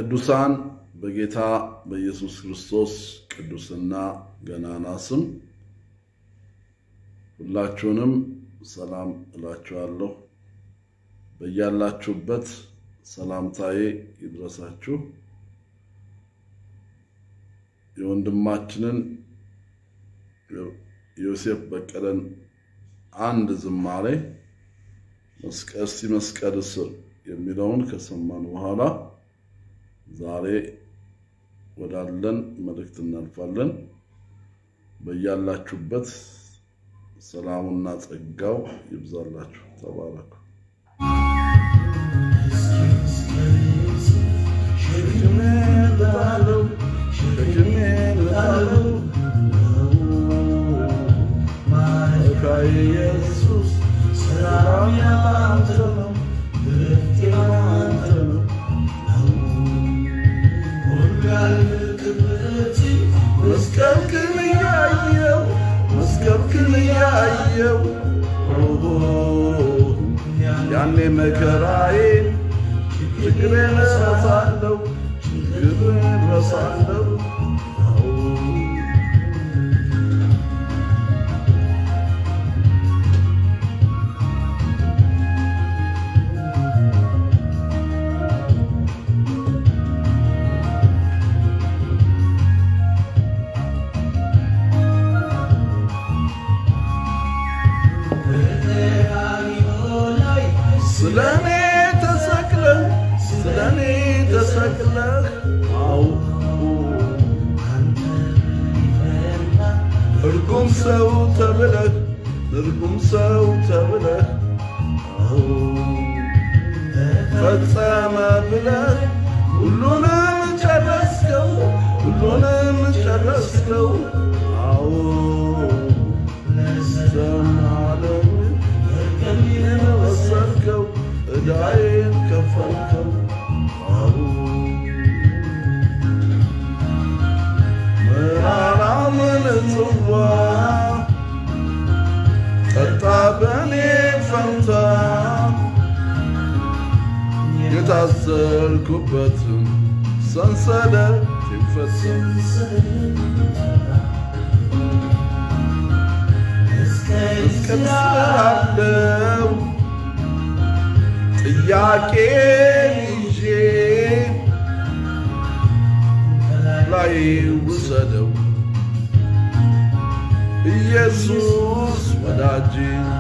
ቅዱሳን በጌታ በኢየሱስ ክርስቶስ ቅዱስና ገናና ስም ሁላችሁንም ሰላም እላችኋለሁ። በያላችሁበት ሰላምታዬ ይድረሳችሁ። የወንድማችንን ዮሴፍ በቀለን አንድ ዝማሬ እስቲ መስቀል ስር የሚለውን ከሰማን በኋላ ዛሬ ወዳለን መልእክት እናልፋለን። በያላችሁበት ሰላሙና ጸጋው ይብዛላችሁ። ተባረኩ። ኢየሱስ ሰላም ያንተ ነው፣ ምሕረት ያንተ ነው። መስቀልክን እያየው መስቀልክን እያየው ያኔ መከራዬን ችግሬን እረሳለሁ ችግሬን እረሳለሁ። ስለኔ ተሰቅለህ ስለኔ ተሰቅለህ አው እርጉም ሰው ተብለህ እርጉም ሰው ተብለህ አው ፈጸመ ብለህ ሁሉንም ጨረስከው ሁሉንም ጨረስከው አው ዘማለም ቀሚን ወሰድከው ዕዳዬን ከፈልከው አሁ መራራውን ጽዋ ጠጣ በኔ ፈንታ የታሰርኩበትን ሰንሰለት ይፈታ መስቀል ስላለው ጥያቄን ይዤ ላይ ውሰደው ኢየሱስ ወዳጄ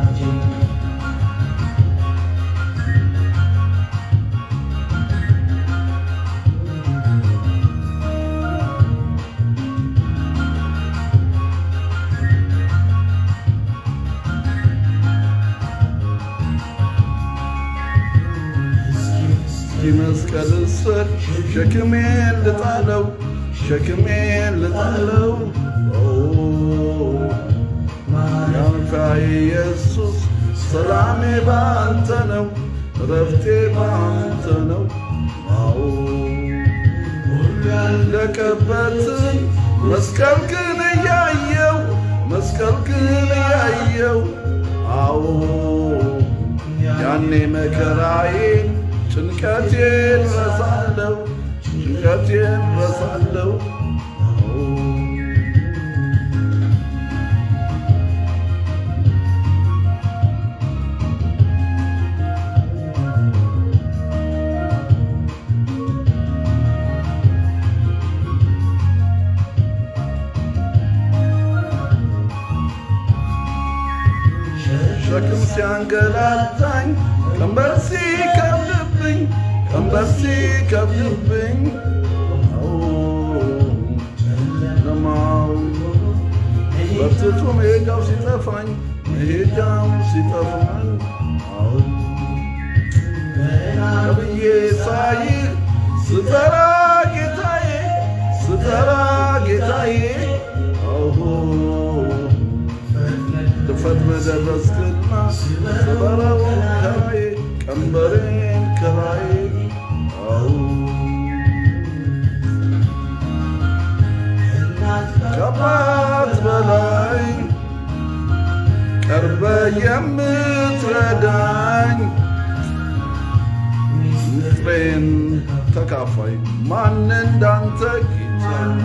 መስቀል ስር ሸክሜን ልጣለው ሸክሜን ልጣለው ያንካ ኢየሱስ ሰላሜ ባንተ ነው ረፍቴ ባንተ ነው አዎ ያለቀበትን መስቀልክን እያየው መስቀልክን እያየው አዎ ያኔ መከራዬን ጭንቀቴን ረሳለሁ ጭንቀቴን ረሳለሁ። ሸክም ሲያንገላታኝ ቀንበር ሲከብድብኝ ቀንበር ሲከብድብኝ ለማው በርትቶ መሄጃው ሲጠፋኝ መሄጃው ሲጠፋኝ ብዬ ሳይ ስጠራ ጌታዬ ስጠራ ጌታዬ ፈጥነ ደረስክና ስበረው ከራዬ ቀንበሬን ከራዬ ከአባት በላይ ቀርበ የምትረዳኝ ንጥሬን ተካፋይ ማን እንዳንተ ጌታ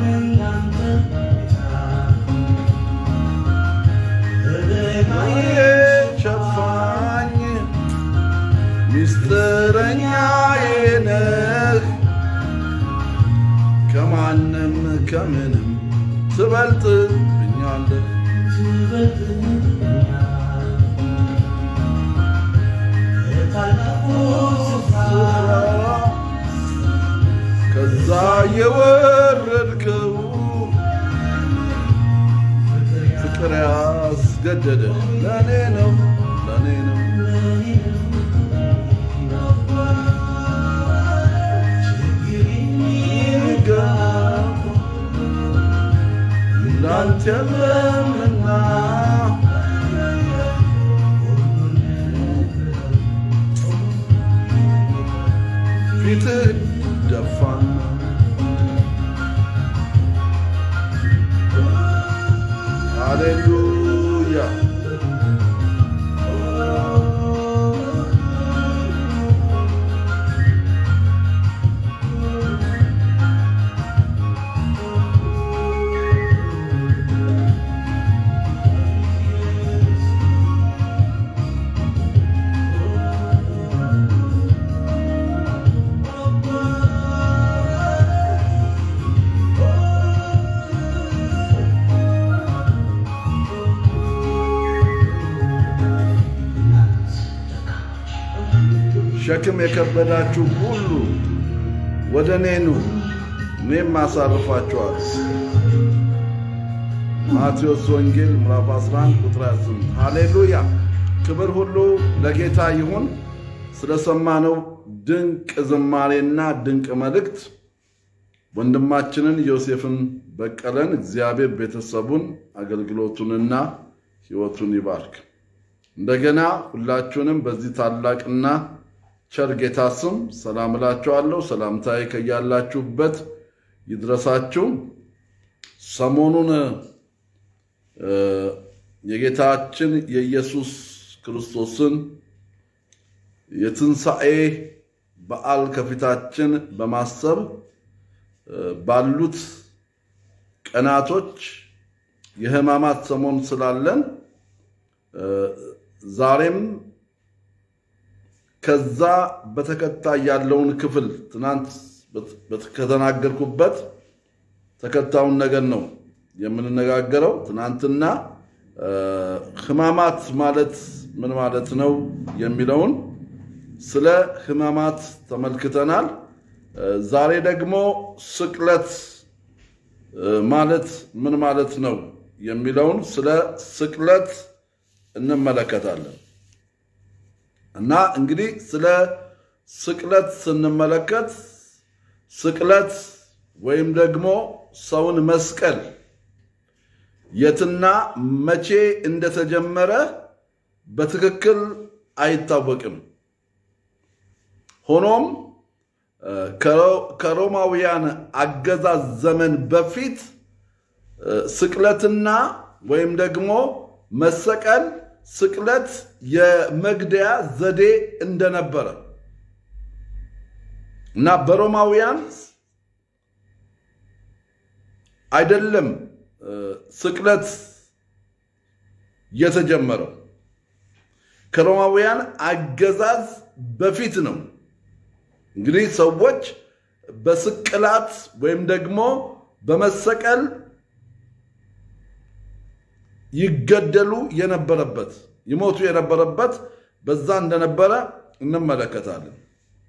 ሸፋኝ ሚስጥረኛዬ ነህ ከማንም ከምንም ትበልጥብኛለህ ከዛ የወረድከው ፍቅር ያስገደደ ለእኔ ነው ለእኔ ነው እንዳንተ የለምና ፊትህ ደፋና ሃሌሉያ ሸክም የከበዳችሁ ሁሉ ወደ እኔ ኑ እኔም አሳርፋችኋለሁ። ማቴዎስ ወንጌል ምዕራፍ 11 ቁጥር 28 ሃሌሉያ! ክብር ሁሉ ለጌታ ይሁን። ስለሰማነው ድንቅ ዝማሬና ድንቅ መልእክት ወንድማችንን ዮሴፍን በቀለን እግዚአብሔር ቤተሰቡን አገልግሎቱንና ሕይወቱን ይባርክ። እንደገና ሁላችሁንም በዚህ ታላቅና ቸር ጌታ ስም ሰላም እላችኋለሁ። ሰላምታዬ ከያላችሁበት ይድረሳችሁ። ሰሞኑን የጌታችን የኢየሱስ ክርስቶስን የትንሣኤ በዓል ከፊታችን በማሰብ ባሉት ቀናቶች የሕማማት ሰሞን ስላለን ዛሬም ከዛ በተከታይ ያለውን ክፍል ትናንት ከተናገርኩበት ተከታዩን ነገር ነው የምንነጋገረው። ትናንትና ሕማማት ማለት ምን ማለት ነው የሚለውን ስለ ሕማማት ተመልክተናል። ዛሬ ደግሞ ስቅለት ማለት ምን ማለት ነው የሚለውን ስለ ስቅለት እንመለከታለን። እና እንግዲህ ስለ ስቅለት ስንመለከት ስቅለት ወይም ደግሞ ሰውን መስቀል የትና መቼ እንደተጀመረ በትክክል አይታወቅም። ሆኖም ከሮማውያን አገዛዝ ዘመን በፊት ስቅለትና ወይም ደግሞ መሰቀል ስቅለት የመግደያ ዘዴ እንደነበረ እና በሮማውያን አይደለም ስቅለት የተጀመረው ከሮማውያን አገዛዝ በፊት ነው። እንግዲህ ሰዎች በስቅላት ወይም ደግሞ በመሰቀል ይገደሉ የነበረበት ይሞቱ የነበረበት በዛ እንደነበረ እንመለከታለን።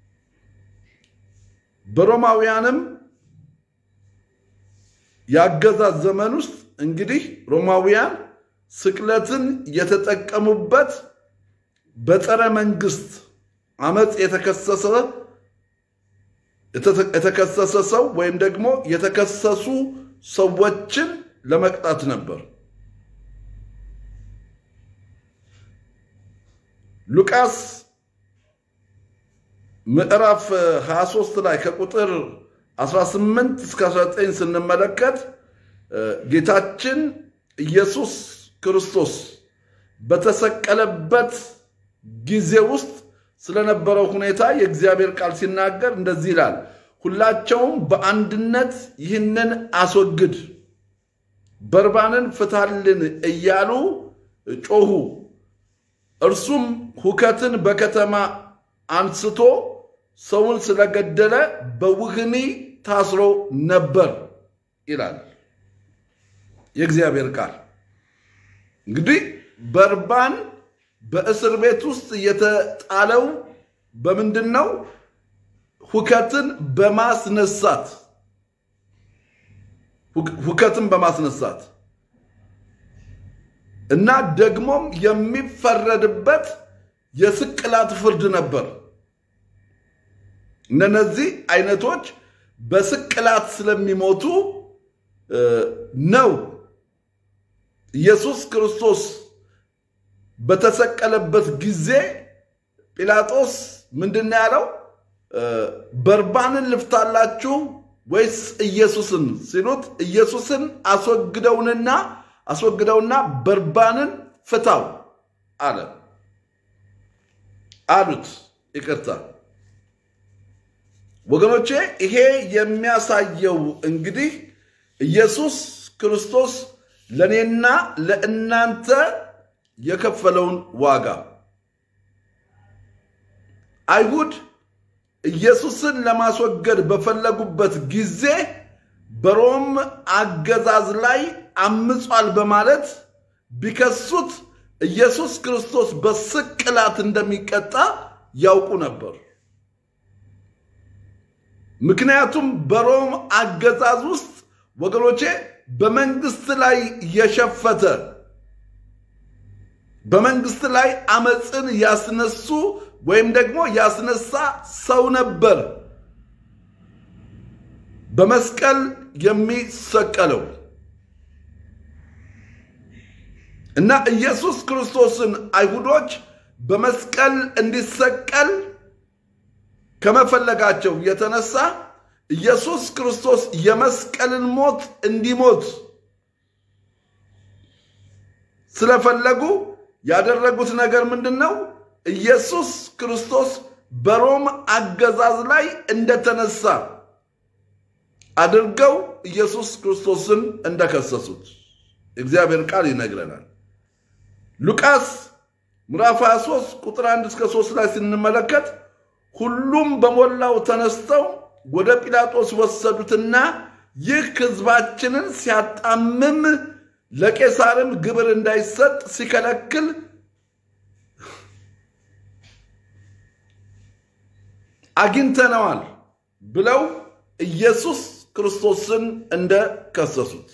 በሮማውያንም የአገዛዝ ዘመን ውስጥ እንግዲህ ሮማውያን ስቅለትን የተጠቀሙበት በጸረ መንግስት አመፅ የተከሰሰ የተከሰሰ ሰው ወይም ደግሞ የተከሰሱ ሰዎችን ለመቅጣት ነበር። ሉቃስ ምዕራፍ 23 ላይ ከቁጥር 18 እስከ 19 ስንመለከት ጌታችን ኢየሱስ ክርስቶስ በተሰቀለበት ጊዜ ውስጥ ስለነበረው ሁኔታ የእግዚአብሔር ቃል ሲናገር እንደዚህ ይላል። ሁላቸውም በአንድነት ይህንን አስወግድ፣ በርባንን ፍታልን እያሉ ጮሁ። እርሱም ሁከትን በከተማ አንስቶ ሰውን ስለገደለ በውህኒ ታስሮ ነበር ይላል የእግዚአብሔር ቃል። እንግዲህ በርባን በእስር ቤት ውስጥ የተጣለው በምንድን ነው? ሁከትን በማስነሳት ሁከትን በማስነሳት እና ደግሞም የሚፈረድበት የስቅላት ፍርድ ነበር። እነዚህ አይነቶች በስቅላት ስለሚሞቱ ነው ኢየሱስ ክርስቶስ በተሰቀለበት ጊዜ ጲላጦስ ምንድን ያለው? በርባንን ልፍታላችሁ ወይስ ኢየሱስን ሲሉት ኢየሱስን አስወግደውንና አስወግደውና በርባንን ፍታው አለ አሉት። ይቅርታ ወገኖቼ፣ ይሄ የሚያሳየው እንግዲህ ኢየሱስ ክርስቶስ ለእኔና ለእናንተ የከፈለውን ዋጋ አይሁድ ኢየሱስን ለማስወገድ በፈለጉበት ጊዜ በሮም አገዛዝ ላይ አምጿል በማለት ቢከሱት ኢየሱስ ክርስቶስ በስቅላት እንደሚቀጣ ያውቁ ነበር። ምክንያቱም በሮም አገዛዝ ውስጥ ወገኖቼ በመንግስት ላይ የሸፈተ በመንግስት ላይ አመፅን ያስነሱ ወይም ደግሞ ያስነሳ ሰው ነበር በመስቀል የሚሰቀለው እና ኢየሱስ ክርስቶስን አይሁዶች በመስቀል እንዲሰቀል ከመፈለጋቸው የተነሳ ኢየሱስ ክርስቶስ የመስቀልን ሞት እንዲሞት ስለፈለጉ ያደረጉት ነገር ምንድን ነው? ኢየሱስ ክርስቶስ በሮም አገዛዝ ላይ እንደተነሳ አድርገው ኢየሱስ ክርስቶስን እንደከሰሱት እግዚአብሔር ቃል ይነግረናል። ሉቃስ ምዕራፍ 23 ቁጥር 1 እስከ 3 ላይ ስንመለከት ሁሉም በሞላው ተነስተው ወደ ጲላጦስ ወሰዱትና ይህ ሕዝባችንን ሲያጣምም ለቄሳርም ግብር እንዳይሰጥ ሲከለክል አግኝተነዋል ብለው ኢየሱስ ክርስቶስን እንደከሰሱት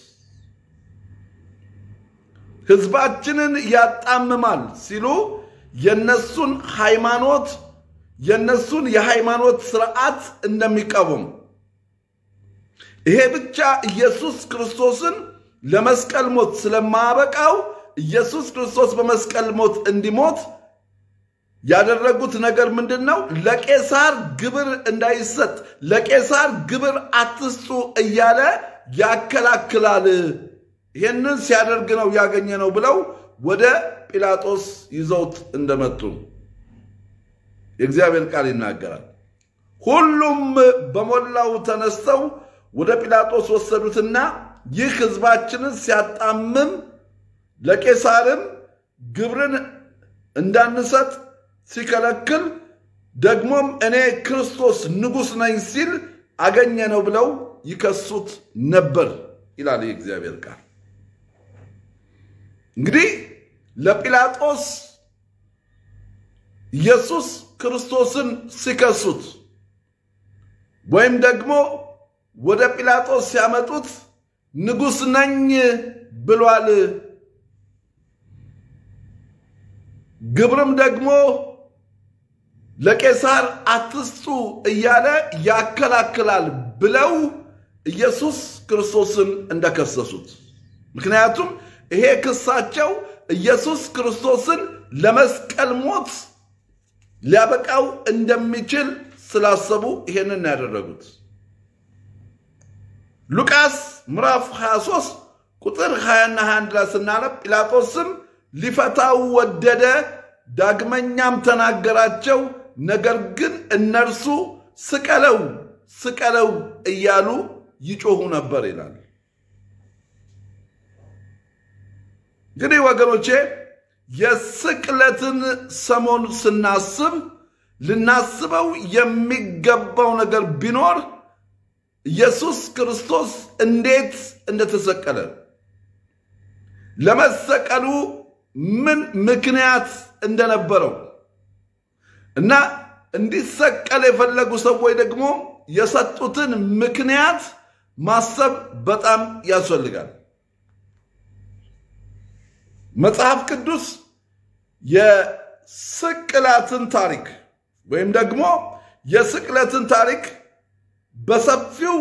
ሕዝባችንን ያጣምማል ሲሉ የነሱን ሃይማኖት የነሱን የሃይማኖት ስርዓት እንደሚቃወሙ ይሄ ብቻ ኢየሱስ ክርስቶስን ለመስቀል ሞት ስለማያበቃው ኢየሱስ ክርስቶስ በመስቀል ሞት እንዲሞት ያደረጉት ነገር ምንድን ነው? ለቄሳር ግብር እንዳይሰጥ ለቄሳር ግብር አትስጡ እያለ ያከላክላል። ይህንን ሲያደርግ ነው ያገኘ ነው ብለው ወደ ጲላጦስ ይዘውት እንደመጡ የእግዚአብሔር ቃል ይናገራል። ሁሉም በሞላው ተነስተው ወደ ጲላጦስ ወሰዱትና ይህ ሕዝባችንን ሲያጣምም ለቄሳርም ግብርን እንዳንሰጥ ሲከለክል ደግሞም እኔ ክርስቶስ ንጉሥ ነኝ ሲል አገኘ ነው ብለው ይከሱት ነበር ይላል የእግዚአብሔር ቃል። እንግዲህ ለጲላጦስ ኢየሱስ ክርስቶስን ሲከሱት ወይም ደግሞ ወደ ጲላጦስ ሲያመጡት ንጉሥ ነኝ ብሏል፣ ግብርም ደግሞ ለቄሳር አትስጡ እያለ ያከላክላል ብለው ኢየሱስ ክርስቶስን እንደከሰሱት። ምክንያቱም ይሄ ክሳቸው ኢየሱስ ክርስቶስን ለመስቀል ሞት ሊያበቃው እንደሚችል ስላሰቡ ይሄንን ያደረጉት። ሉቃስ ምዕራፍ 23 ቁጥር 20ና 21 ላይ ስናነብ ጲላጦስም ሊፈታው ወደደ፣ ዳግመኛም ተናገራቸው። ነገር ግን እነርሱ ስቀለው ስቀለው እያሉ ይጮሁ ነበር ይላል። እንግዲህ ወገኖቼ የስቅለትን ሰሞን ስናስብ ልናስበው የሚገባው ነገር ቢኖር ኢየሱስ ክርስቶስ እንዴት እንደተሰቀለ ለመሰቀሉ ምን ምክንያት እንደነበረው እና እንዲሰቀል የፈለጉ ሰዎች ደግሞ የሰጡትን ምክንያት ማሰብ በጣም ያስፈልጋል። መጽሐፍ ቅዱስ የስቅላትን ታሪክ ወይም ደግሞ የስቅለትን ታሪክ በሰፊው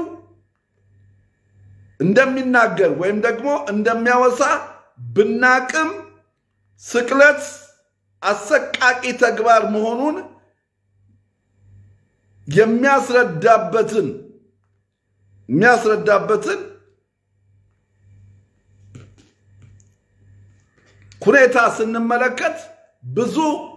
እንደሚናገር ወይም ደግሞ እንደሚያወሳ ብናቅም ስቅለት አሰቃቂ ተግባር መሆኑን የሚያስረዳበትን የሚያስረዳበትን ሁኔታ ስንመለከት ብዙ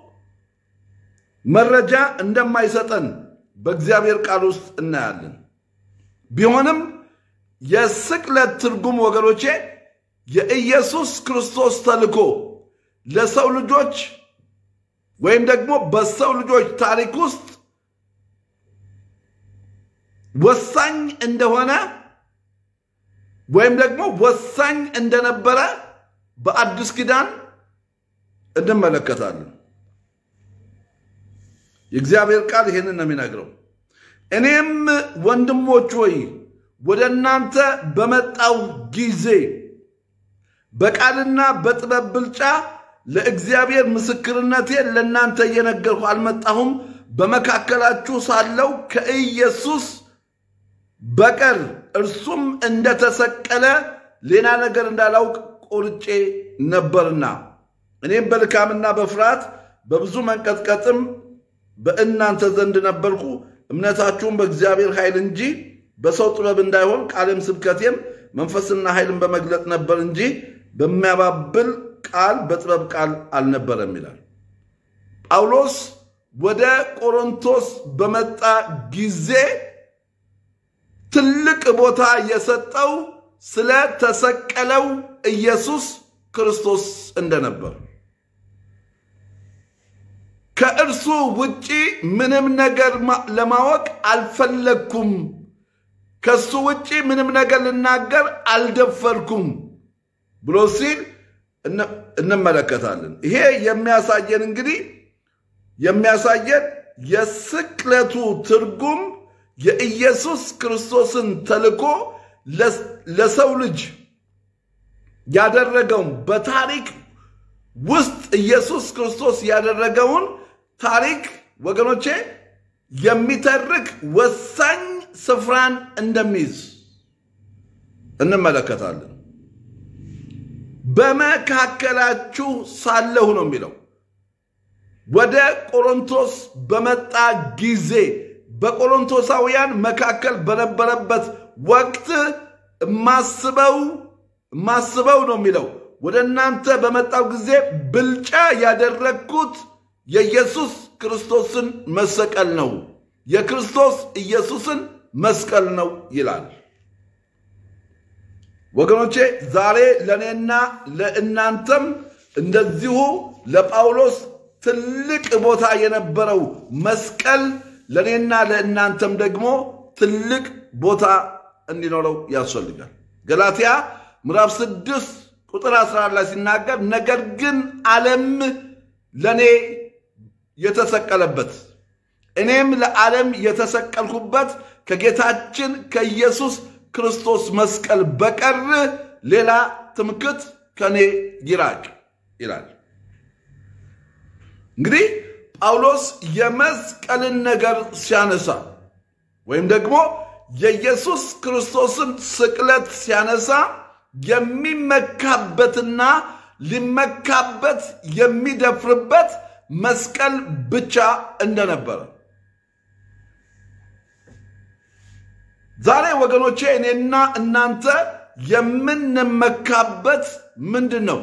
መረጃ እንደማይሰጠን በእግዚአብሔር ቃል ውስጥ እናያለን። ቢሆንም የስቅለት ትርጉም ወገኖቼ የኢየሱስ ክርስቶስ ተልኮ ለሰው ልጆች ወይም ደግሞ በሰው ልጆች ታሪክ ውስጥ ወሳኝ እንደሆነ ወይም ደግሞ ወሳኝ እንደነበረ በአዲስ ኪዳን እንመለከታለን። የእግዚአብሔር ቃል ይህንን ነው የሚነግረው። እኔም ወንድሞች ሆይ ወደ እናንተ በመጣው ጊዜ በቃልና በጥበብ ብልጫ ለእግዚአብሔር ምስክርነቴን ለእናንተ እየነገርኩ አልመጣሁም። በመካከላችሁ ሳለው ከኢየሱስ በቀር እርሱም እንደተሰቀለ ሌላ ነገር እንዳላውቅ ቆርጬ ነበርና እኔም በድካምና በፍርሃት በብዙ መንቀጥቀጥም በእናንተ ዘንድ ነበርኩ። እምነታችሁም በእግዚአብሔር ኃይል እንጂ በሰው ጥበብ እንዳይሆን ቃልም ስብከቴም መንፈስና ኃይልን በመግለጥ ነበር እንጂ በሚያባብል ቃል በጥበብ ቃል አልነበረም ይላል። ጳውሎስ ወደ ቆሮንቶስ በመጣ ጊዜ ትልቅ ቦታ የሰጠው ስለ ተሰቀለው ኢየሱስ ክርስቶስ እንደነበር ከእርሱ ውጪ ምንም ነገር ለማወቅ አልፈለግኩም፣ ከእሱ ውጪ ምንም ነገር ልናገር አልደፈርኩም ብሎ ሲል እንመለከታለን። ይሄ የሚያሳየን እንግዲህ የሚያሳየን የስቅለቱ ትርጉም የኢየሱስ ክርስቶስን ተልኮ ለሰው ልጅ ያደረገውን በታሪክ ውስጥ ኢየሱስ ክርስቶስ ያደረገውን ታሪክ ወገኖቼ የሚተርክ ወሳኝ ስፍራን እንደሚይዝ እንመለከታለን። በመካከላችሁ ሳለሁ ነው የሚለው። ወደ ቆሮንቶስ በመጣ ጊዜ በቆሮንቶሳውያን መካከል በነበረበት ወቅት ማስበው ማስበው ነው የሚለው ወደ እናንተ በመጣው ጊዜ ብልጫ ያደረግኩት የኢየሱስ ክርስቶስን መሰቀል ነው፣ የክርስቶስ ኢየሱስን መስቀል ነው ይላል። ወገኖቼ ዛሬ ለእኔና ለእናንተም እንደዚሁ ለጳውሎስ ትልቅ ቦታ የነበረው መስቀል ለእኔና ለእናንተም ደግሞ ትልቅ ቦታ እንዲኖረው ያስፈልጋል። ገላትያ ምዕራፍ ስድስት ቁጥር 11 ላይ ሲናገር ነገር ግን ዓለም ለእኔ የተሰቀለበት እኔም ለዓለም የተሰቀልኩበት ከጌታችን ከኢየሱስ ክርስቶስ መስቀል በቀር ሌላ ትምክት ከኔ ይራቅ ይላል። እንግዲህ ጳውሎስ የመስቀልን ነገር ሲያነሳ ወይም ደግሞ የኢየሱስ ክርስቶስን ስቅለት ሲያነሳ የሚመካበትና ሊመካበት የሚደፍርበት መስቀል ብቻ እንደነበረ ዛሬ ወገኖቼ እኔና እናንተ የምንመካበት ምንድን ነው?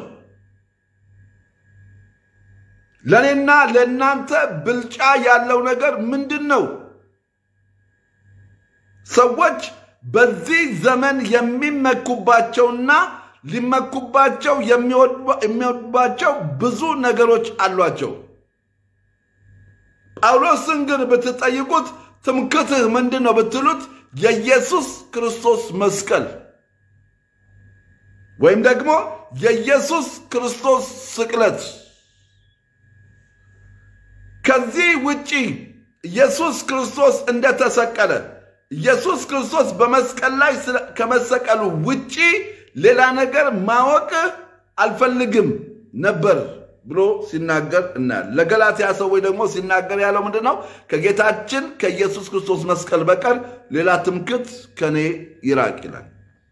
ለእኔና ለእናንተ ብልጫ ያለው ነገር ምንድን ነው? ሰዎች በዚህ ዘመን የሚመኩባቸውና ሊመኩባቸው የሚወዱባቸው ብዙ ነገሮች አሏቸው። ጳውሎስን ግን ብትጠይቁት ትምክትህ ምንድን ነው ብትሉት የኢየሱስ ክርስቶስ መስቀል ወይም ደግሞ የኢየሱስ ክርስቶስ ስቅለት። ከዚህ ውጪ ኢየሱስ ክርስቶስ እንደተሰቀለ ኢየሱስ ክርስቶስ በመስቀል ላይ ከመሰቀሉ ውጪ ሌላ ነገር ማወቅ አልፈልግም ነበር ብሎ ሲናገር እናያለን። ለገላትያ ሰዎች ደግሞ ሲናገር ያለው ምንድን ነው? ከጌታችን ከኢየሱስ ክርስቶስ መስቀል በቀር ሌላ ትምክት ከኔ ይራቅ ይላል።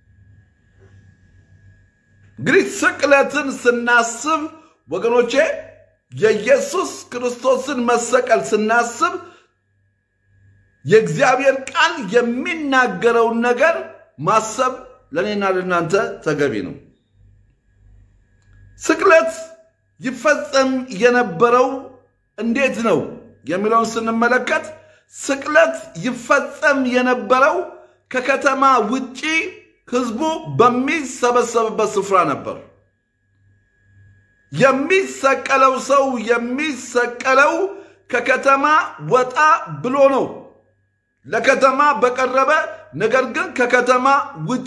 እንግዲህ ስቅለትን ስናስብ ወገኖቼ የኢየሱስ ክርስቶስን መሰቀል ስናስብ የእግዚአብሔር ቃል የሚናገረውን ነገር ማሰብ ለእኔና ለእናንተ ተገቢ ነው። ስቅለት ይፈጸም የነበረው እንዴት ነው የሚለውን ስንመለከት ስቅለት ይፈጸም የነበረው ከከተማ ውጪ ሕዝቡ በሚሰበሰብበት ስፍራ ነበር። የሚሰቀለው ሰው የሚሰቀለው ከከተማ ወጣ ብሎ ነው። ለከተማ በቀረበ ነገር ግን ከከተማ ውጪ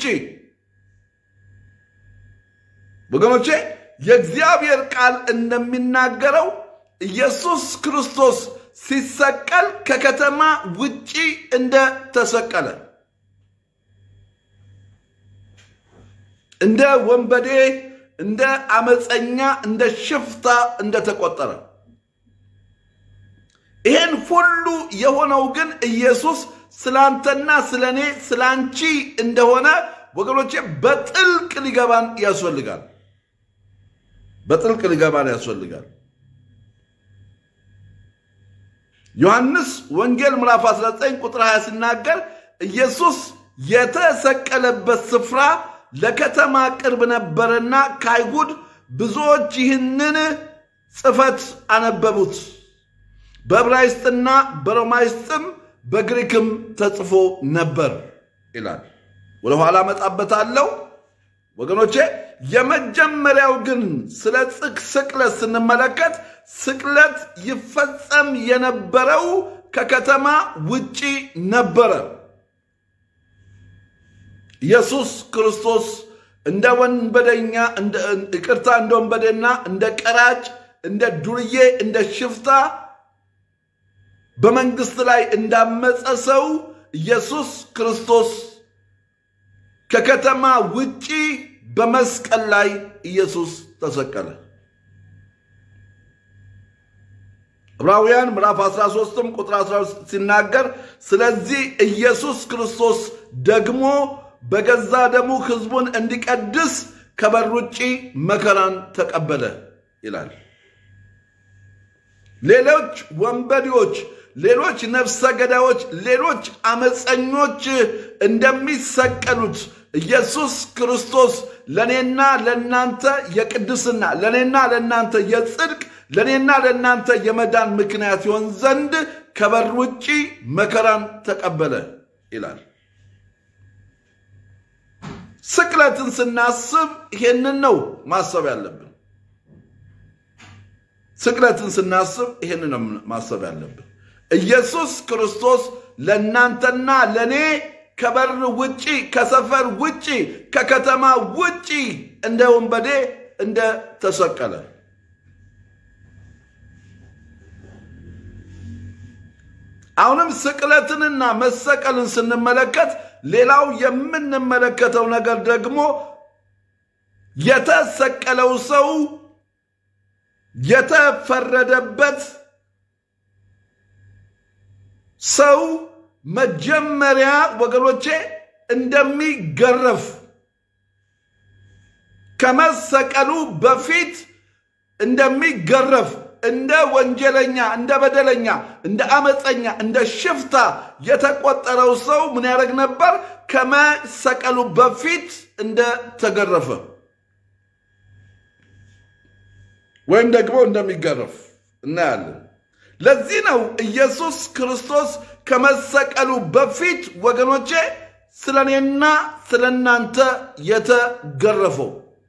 ወገኖቼ የእግዚአብሔር ቃል እንደሚናገረው ኢየሱስ ክርስቶስ ሲሰቀል ከከተማ ውጪ እንደተሰቀለ እንደ ወንበዴ፣ እንደ አመፀኛ፣ እንደ ሽፍታ እንደተቆጠረ ይሄን ሁሉ የሆነው ግን ኢየሱስ ስላንተና ስለ እኔ ስለ አንቺ እንደሆነ ወገኖቼ በጥልቅ ሊገባን ያስፈልጋል። በጥልቅ ሊገባን ያስፈልጋል። ዮሐንስ ወንጌል ምዕራፍ 19 ቁጥር 20 ሲናገር ኢየሱስ የተሰቀለበት ስፍራ ለከተማ ቅርብ ነበርና ከአይሁድ ብዙዎች ይህንን ጽሕፈት አነበቡት። በዕብራይስጥና በሮማይስጥም በግሪክም ተጽፎ ነበር ይላል። ወደ ኋላ መጣበታለሁ ወገኖቼ። የመጀመሪያው ግን ስለ ጽቅ ስቅለት ስንመለከት ስቅለት ይፈጸም የነበረው ከከተማ ውጪ ነበረ። ኢየሱስ ክርስቶስ እንደ ወንበደኛ ይቅርታ፣ እንደ ወንበዴና እንደ ቀራጭ፣ እንደ ዱርዬ፣ እንደ ሽፍታ በመንግስት ላይ እንዳመፀ ሰው ኢየሱስ ክርስቶስ ከከተማ ውጪ በመስቀል ላይ ኢየሱስ ተሰቀለ። ዕብራውያን ምዕራፍ 13 ቁጥር 12 ሲናገር ስለዚህ ኢየሱስ ክርስቶስ ደግሞ በገዛ ደሙ ሕዝቡን እንዲቀድስ ከበር ውጪ መከራን ተቀበለ ይላል። ሌሎች ወንበዴዎች፣ ሌሎች ነፍሰ ገዳዮች፣ ሌሎች አመፀኞች እንደሚሰቀሉት ኢየሱስ ክርስቶስ ለእኔና ለእናንተ የቅድስና ለእኔና ለእናንተ የጽድቅ ለእኔና ለእናንተ የመዳን ምክንያት ይሆን ዘንድ ከበር ውጪ መከራን ተቀበለ ይላል። ስቅለትን ስናስብ ይሄንን ነው ማሰብ ያለብን። ስቅለትን ስናስብ ይሄንን ነው ማሰብ ያለብን። ኢየሱስ ክርስቶስ ለእናንተና ለእኔ ከበር ውጪ ከሰፈር ውጪ ከከተማ ውጪ እንደ ወንበዴ እንደ ተሰቀለ አሁንም ስቅለትንና መሰቀልን ስንመለከት ሌላው የምንመለከተው ነገር ደግሞ የተሰቀለው ሰው የተፈረደበት ሰው መጀመሪያ ወገኖቼ እንደሚገረፍ ከመሰቀሉ በፊት እንደሚገረፍ እንደ ወንጀለኛ፣ እንደ በደለኛ፣ እንደ አመፀኛ፣ እንደ ሽፍታ የተቆጠረው ሰው ምን ያደርግ ነበር? ከመሰቀሉ በፊት እንደተገረፈ ወይም ደግሞ እንደሚገረፍ እናያለን። ለዚህ ነው ኢየሱስ ክርስቶስ ከመሰቀሉ በፊት ወገኖቼ ስለ እኔና ስለ እናንተ የተገረፈው።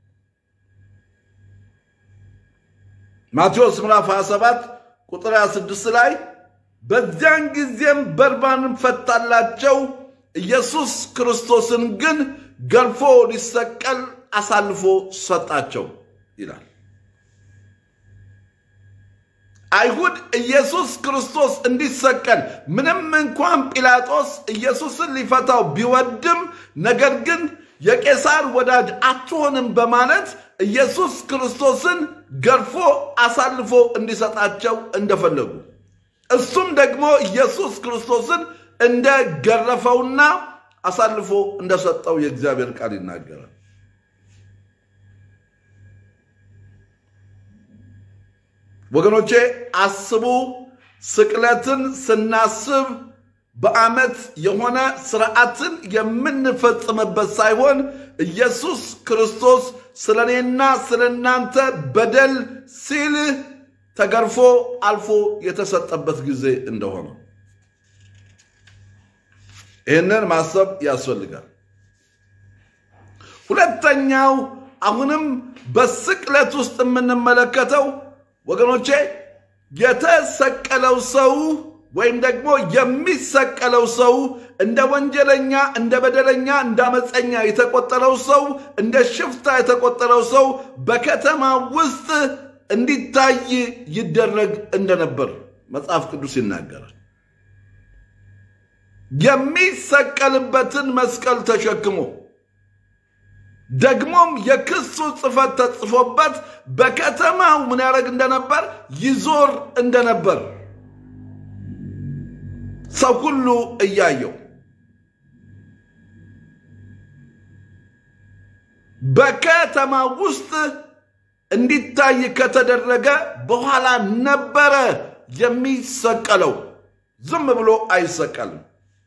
ማቴዎስ ምዕራፍ 27 ቁጥር 26 ላይ በዚያን ጊዜም በርባንን ፈታላቸው፣ ኢየሱስ ክርስቶስን ግን ገርፎ ሊሰቀል አሳልፎ ሰጣቸው ይላል። አይሁድ ኢየሱስ ክርስቶስ እንዲሰቀል ምንም እንኳን ጲላጦስ ኢየሱስን ሊፈታው ቢወድም ነገር ግን የቄሳር ወዳጅ አትሆንም በማለት ኢየሱስ ክርስቶስን ገርፎ አሳልፎ እንዲሰጣቸው እንደፈለጉ እሱም ደግሞ ኢየሱስ ክርስቶስን እንደገረፈውና አሳልፎ እንደሰጠው የእግዚአብሔር ቃል ይናገራል። ወገኖቼ አስቡ። ስቅለትን ስናስብ በዓመት የሆነ ስርዓትን የምንፈጽምበት ሳይሆን ኢየሱስ ክርስቶስ ስለ እኔና ስለ እናንተ በደል ሲል ተገርፎ አልፎ የተሰጠበት ጊዜ እንደሆነ ይህንን ማሰብ ያስፈልጋል። ሁለተኛው አሁንም በስቅለት ውስጥ የምንመለከተው ወገኖቼ የተሰቀለው ሰው ወይም ደግሞ የሚሰቀለው ሰው እንደ ወንጀለኛ፣ እንደ በደለኛ፣ እንደ አመፀኛ የተቆጠረው ሰው እንደ ሽፍታ የተቆጠረው ሰው በከተማ ውስጥ እንዲታይ ይደረግ እንደነበር መጽሐፍ ቅዱስ ይናገራል። የሚሰቀልበትን መስቀል ተሸክሞ ደግሞም የክሱ ጽሕፈት ተጽፎበት በከተማው ምን ያደርግ እንደነበር ይዞር እንደነበር ሰው ሁሉ እያየው በከተማ ውስጥ እንዲታይ ከተደረገ በኋላ ነበረ የሚሰቀለው። ዝም ብሎ አይሰቀልም።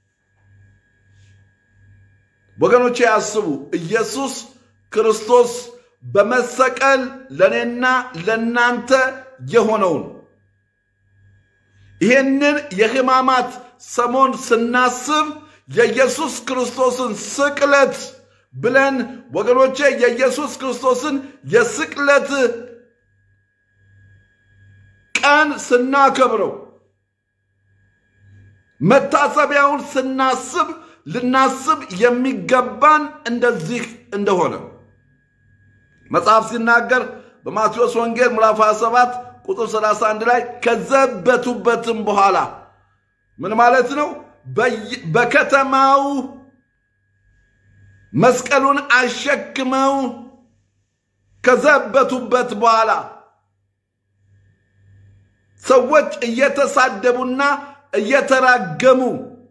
ወገኖቼ ያስቡ። ኢየሱስ ክርስቶስ በመሰቀል ለእኔና ለእናንተ የሆነውን ይህንን የሕማማት ሰሞን ስናስብ የኢየሱስ ክርስቶስን ስቅለት ብለን ወገኖቼ የኢየሱስ ክርስቶስን የስቅለት ቀን ስናከብረው መታሰቢያውን ስናስብ ልናስብ የሚገባን እንደዚህ እንደሆነ መጽሐፍ ሲናገር በማቴዎስ ወንጌል ምዕራፍ 27 ቁጥር 31 ላይ ከዘበቱበትም በኋላ ምን ማለት ነው? በከተማው መስቀሉን አሸክመው ከዘበቱበት በኋላ ሰዎች እየተሳደቡና እየተራገሙ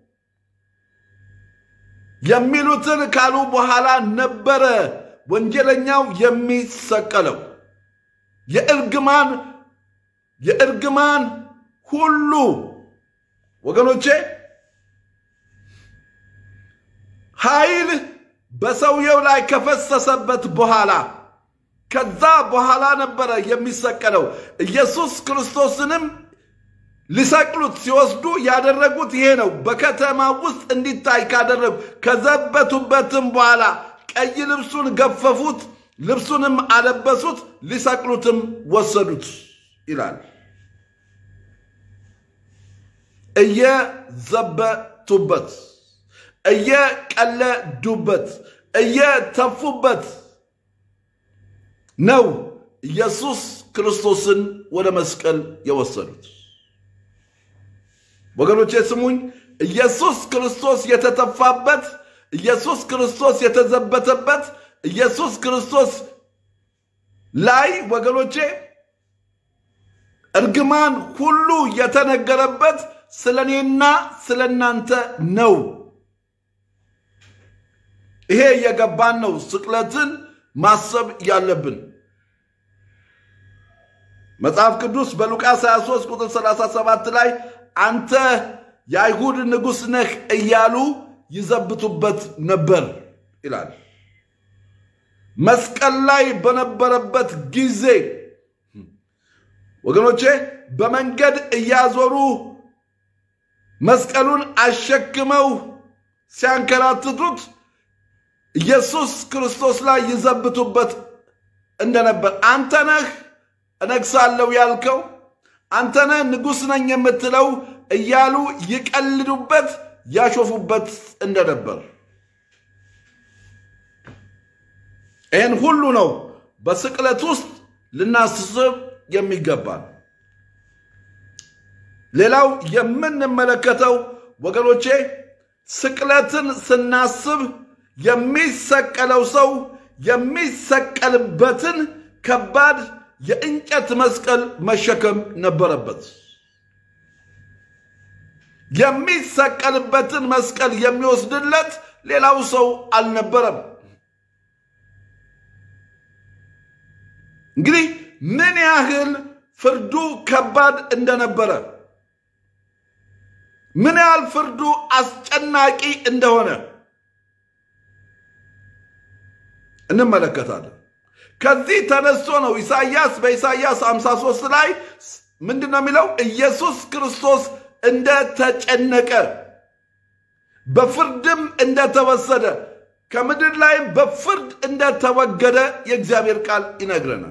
የሚሉትን ካሉ በኋላ ነበረ ወንጀለኛው የሚሰቀለው። የእርግማን የእርግማን ሁሉ ወገኖቼ ኃይል በሰውየው ላይ ከፈሰሰበት በኋላ ከዛ በኋላ ነበረ የሚሰቀለው። ኢየሱስ ክርስቶስንም ሊሰቅሉት ሲወስዱ ያደረጉት ይሄ ነው። በከተማ ውስጥ እንዲታይ ካደረጉ ከዘበቱበትም በኋላ ቀይ ልብሱን ገፈፉት፣ ልብሱንም አለበሱት፣ ሊሰቅሉትም ወሰዱት ይላል። እየዘበቱበት፣ እየቀለዱበት፣ እየተፉበት ነው ኢየሱስ ክርስቶስን ወደ መስቀል የወሰዱት። ወገኖቼ ስሙኝ። ኢየሱስ ክርስቶስ የተተፋበት፣ ኢየሱስ ክርስቶስ የተዘበተበት፣ ኢየሱስ ክርስቶስ ላይ ወገኖቼ እርግማን ሁሉ የተነገረበት ስለ እኔና ስለ እናንተ ነው። ይሄ የገባን ነው ስቅለትን ማሰብ ያለብን። መጽሐፍ ቅዱስ በሉቃስ 23 ቁጥር 37 ላይ አንተ የአይሁድ ንጉሥ ነህ እያሉ ይዘብቱበት ነበር ይላል። መስቀል ላይ በነበረበት ጊዜ ወገኖቼ በመንገድ እያዞሩ መስቀሉን አሸክመው ሲያንከራትቱት ኢየሱስ ክርስቶስ ላይ ይዘብቱበት እንደነበር አንተ ነህ እነግሳለሁ ያልከው አንተ ነህ ንጉሥ ነኝ የምትለው እያሉ ይቀልዱበት ያሾፉበት እንደነበር ይህን ሁሉ ነው በስቅለት ውስጥ ልናስብ የሚገባል። ሌላው የምንመለከተው ወገኖቼ ስቅለትን ስናስብ የሚሰቀለው ሰው የሚሰቀልበትን ከባድ የእንጨት መስቀል መሸከም ነበረበት። የሚሰቀልበትን መስቀል የሚወስድለት ሌላው ሰው አልነበረም። እንግዲህ ምን ያህል ፍርዱ ከባድ እንደነበረ ምን ያህል ፍርዱ አስጨናቂ እንደሆነ እንመለከታለን። ከዚህ ተነስቶ ነው ኢሳይያስ በኢሳይያስ 53 ላይ ምንድን ነው የሚለው? ኢየሱስ ክርስቶስ እንደተጨነቀ በፍርድም እንደተወሰደ ከምድር ላይም በፍርድ እንደተወገደ የእግዚአብሔር ቃል ይነግረናል።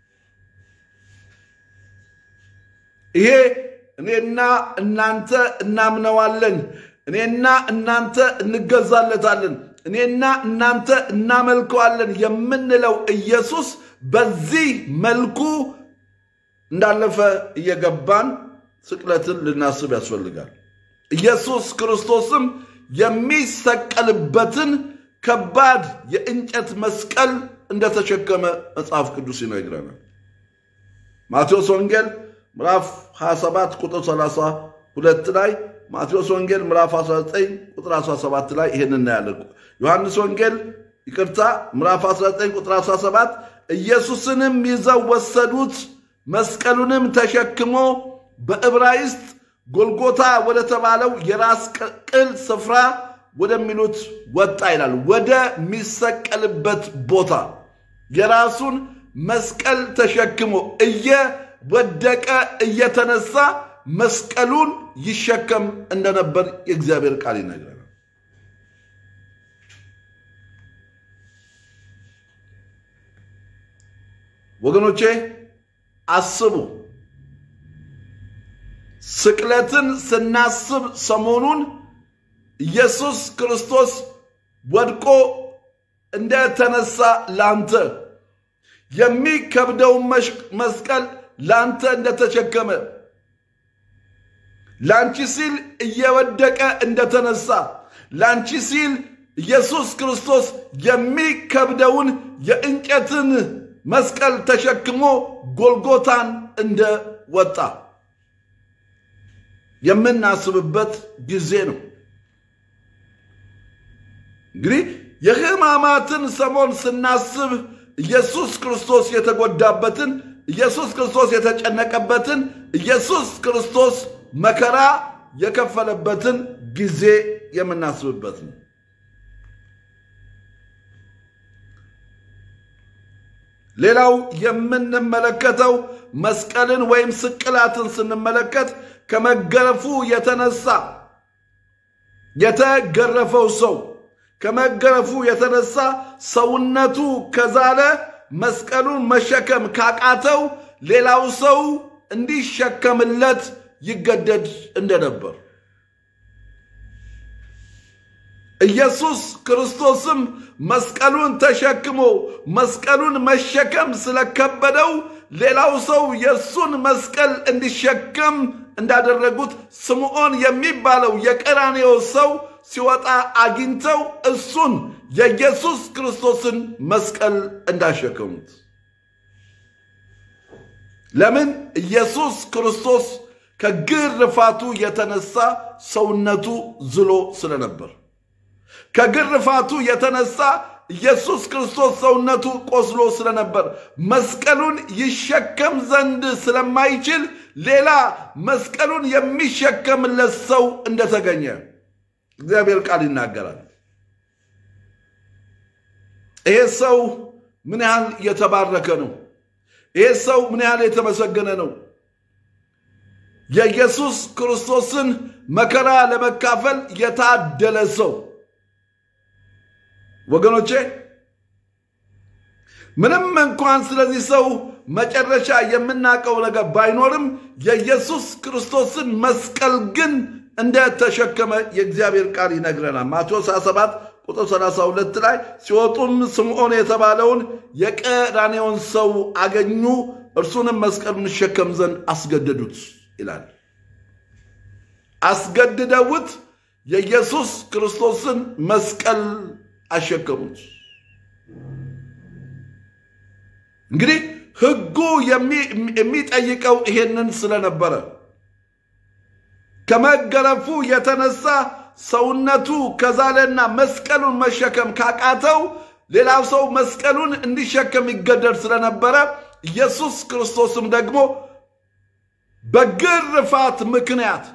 ይሄ እኔና እናንተ እናምነዋለን፣ እኔና እናንተ እንገዛለታለን፣ እኔና እናንተ እናመልከዋለን የምንለው ኢየሱስ በዚህ መልኩ እንዳለፈ እየገባን ስቅለትን ልናስብ ያስፈልጋል። ኢየሱስ ክርስቶስም የሚሰቀልበትን ከባድ የእንጨት መስቀል እንደተሸከመ መጽሐፍ ቅዱስ ይነግረናል። ማቴዎስ ወንጌል ምዕራፍ 27 ቁጥር 32 ላይ ማቴዎስ ወንጌል ምዕራፍ 19 ቁጥር 17 ላይ ይህን እናያለን። ዮሐንስ ወንጌል ይቅርታ ምዕራፍ 19 ቁጥር 17 ኢየሱስንም ይዘው ወሰዱት፣ መስቀሉንም ተሸክሞ በዕብራይስጥ ጎልጎታ ወደ ተባለው የራስ ቅል ስፍራ ወደሚሉት ወጣ ይላል። ወደሚሰቀልበት ቦታ የራሱን መስቀል ተሸክሞ እየወደቀ እየተነሳ መስቀሉን ይሸከም እንደነበር የእግዚአብሔር ቃል ይነግረናል። ወገኖቼ አስቡ። ስቅለትን ስናስብ ሰሞኑን ኢየሱስ ክርስቶስ ወድቆ እንደተነሳ ላንተ የሚከብደውን መስቀል ላንተ እንደተሸከመ ላንቺ ሲል እየወደቀ እንደተነሳ ላንቺ ሲል ኢየሱስ ክርስቶስ የሚከብደውን የእንጨትን መስቀል ተሸክሞ ጎልጎታን እንደወጣ የምናስብበት ጊዜ ነው። እንግዲህ የሕማማትን ሰሞን ስናስብ ኢየሱስ ክርስቶስ የተጎዳበትን፣ ኢየሱስ ክርስቶስ የተጨነቀበትን፣ ኢየሱስ ክርስቶስ መከራ የከፈለበትን ጊዜ የምናስብበት ነው። ሌላው የምንመለከተው መስቀልን ወይም ስቅላትን ስንመለከት ከመገረፉ የተነሳ የተገረፈው ሰው ከመገረፉ የተነሳ ሰውነቱ ከዛለ መስቀሉን መሸከም ካቃተው ሌላው ሰው እንዲሸከምለት ይገደድ እንደነበር ኢየሱስ ክርስቶስም መስቀሉን ተሸክሞ መስቀሉን መሸከም ስለከበደው ሌላው ሰው የእሱን መስቀል እንዲሸከም እንዳደረጉት ስምዖን የሚባለው የቀራኔዮ ሰው ሲወጣ አግኝተው እሱን የኢየሱስ ክርስቶስን መስቀል እንዳሸከሙት። ለምን? ኢየሱስ ክርስቶስ ከግርፋቱ የተነሳ ሰውነቱ ዝሎ ስለነበር ከግርፋቱ የተነሳ ኢየሱስ ክርስቶስ ሰውነቱ ቆስሎ ስለነበር መስቀሉን ይሸከም ዘንድ ስለማይችል ሌላ መስቀሉን የሚሸከምለት ሰው እንደተገኘ እግዚአብሔር ቃል ይናገራል። ይሄ ሰው ምን ያህል የተባረከ ነው! ይሄ ሰው ምን ያህል የተመሰገነ ነው! የኢየሱስ ክርስቶስን መከራ ለመካፈል የታደለ ሰው ወገኖቼ ምንም እንኳን ስለዚህ ሰው መጨረሻ የምናውቀው ነገር ባይኖርም የኢየሱስ ክርስቶስን መስቀል ግን እንደተሸከመ የእግዚአብሔር ቃል ይነግረናል። ማቴዎስ 27 ቁጥር 32 ላይ ሲወጡም ስምዖን የተባለውን የቀራኔውን ሰው አገኙ፣ እርሱንም መስቀሉን ይሸከም ዘንድ አስገደዱት ይላል። አስገድደውት የኢየሱስ ክርስቶስን መስቀል አሸከሙት። እንግዲህ ሕጉ የሚጠይቀው ይሄንን ስለነበረ ከመገረፉ የተነሳ ሰውነቱ ከዛለና መስቀሉን መሸከም ካቃተው ሌላው ሰው መስቀሉን እንዲሸከም ይገደድ ስለነበረ ኢየሱስ ክርስቶስም ደግሞ በግርፋት ምክንያት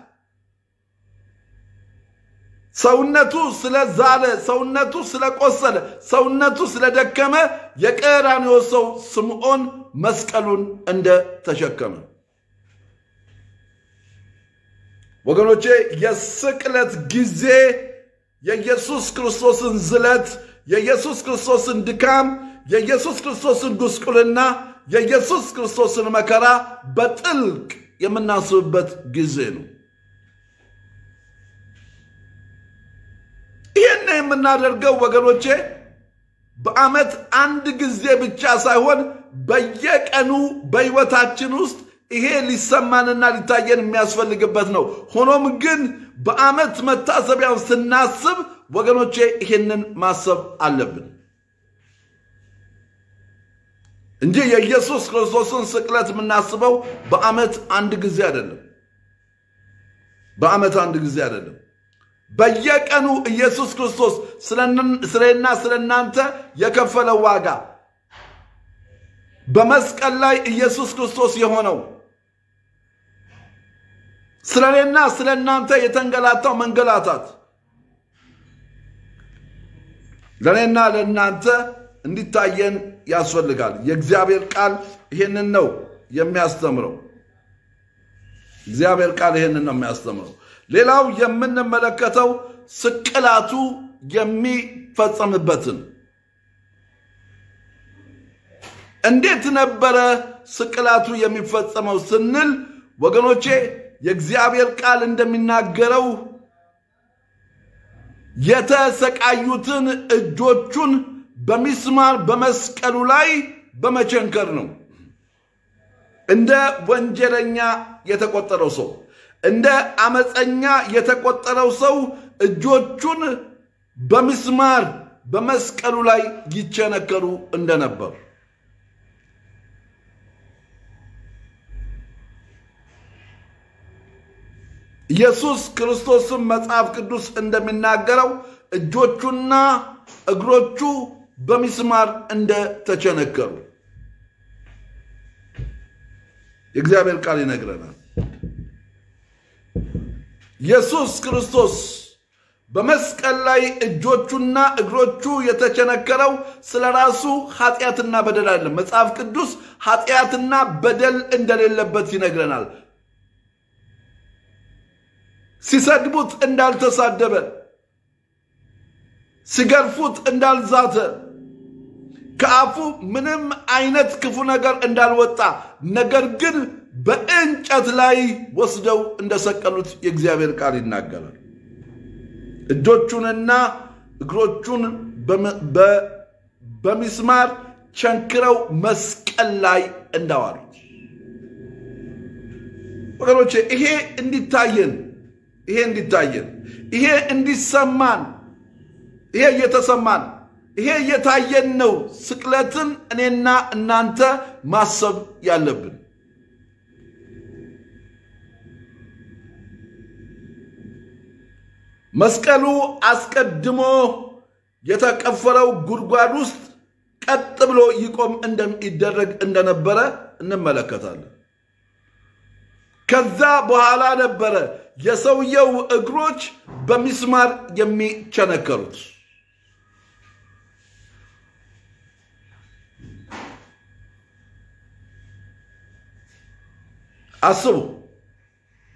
ሰውነቱ ስለዛለ፣ ሰውነቱ ስለቆሰለ፣ ሰውነቱ ስለደከመ የቀራንዮ ሰው ስምዖን መስቀሉን እንደተሸከመ ወገኖቼ የስቅለት ጊዜ የኢየሱስ ክርስቶስን ዝለት፣ የኢየሱስ ክርስቶስን ድካም፣ የኢየሱስ ክርስቶስን ጉስቁልና፣ የኢየሱስ ክርስቶስን መከራ በጥልቅ የምናስብበት ጊዜ ነው። ይህን የምናደርገው ወገኖቼ በዓመት አንድ ጊዜ ብቻ ሳይሆን በየቀኑ በሕይወታችን ውስጥ ይሄ ሊሰማንና ሊታየን የሚያስፈልግበት ነው። ሆኖም ግን በዓመት መታሰቢያውን ስናስብ ወገኖቼ ይሄንን ማሰብ አለብን እንጂ የኢየሱስ ክርስቶስን ስቅለት የምናስበው በዓመት አንድ ጊዜ አይደለም። በዓመት አንድ ጊዜ አይደለም። በየቀኑ ኢየሱስ ክርስቶስ ስለና ስለ እናንተ የከፈለው ዋጋ በመስቀል ላይ ኢየሱስ ክርስቶስ የሆነው ስለ እኔና ስለ እናንተ የተንገላታው መንገላታት ለእኔና ለእናንተ እንዲታየን ያስፈልጋል። የእግዚአብሔር ቃል ይሄንን ነው የሚያስተምረው። እግዚአብሔር ቃል ይሄንን ነው የሚያስተምረው። ሌላው የምንመለከተው ስቅላቱ የሚፈጸምበትን እንዴት ነበረ ስቅላቱ የሚፈጸመው ስንል ወገኖቼ የእግዚአብሔር ቃል እንደሚናገረው የተሰቃዩትን እጆቹን በሚስማር በመስቀሉ ላይ በመቸንከር ነው። እንደ ወንጀለኛ የተቆጠረው ሰው እንደ አመፀኛ የተቆጠረው ሰው እጆቹን በሚስማር በመስቀሉ ላይ ይቸነከሩ እንደነበር ኢየሱስ ክርስቶስም መጽሐፍ ቅዱስ እንደሚናገረው እጆቹና እግሮቹ በሚስማር እንደተቸነከሩ የእግዚአብሔር ቃል ይነግረናል። ኢየሱስ ክርስቶስ በመስቀል ላይ እጆቹና እግሮቹ የተቸነከረው ስለ ራሱ ኃጢአትና በደል አይደለም። መጽሐፍ ቅዱስ ኃጢአትና በደል እንደሌለበት ይነግረናል። ሲሰድቡት እንዳልተሳደበ፣ ሲገርፉት እንዳልዛተ፣ ከአፉ ምንም አይነት ክፉ ነገር እንዳልወጣ ነገር ግን በእንጨት ላይ ወስደው እንደሰቀሉት የእግዚአብሔር ቃል ይናገራል። እጆቹንና እግሮቹን በሚስማር ቸንክረው መስቀል ላይ እንዳዋሉት ወገኖቼ ይሄ እንዲታየን ይሄ እንዲታየን ይሄ እንዲሰማን ይሄ እየተሰማን ይሄ እየታየን ነው ስቅለትን እኔና እናንተ ማሰብ ያለብን። መስቀሉ አስቀድሞ የተቀፈረው ጉድጓድ ውስጥ ቀጥ ብሎ ይቆም ይደረግ እንደነበረ እንመለከታለን። ከዛ በኋላ ነበረ የሰውየው እግሮች በሚስማር የሚቸነከሩት። አስቡ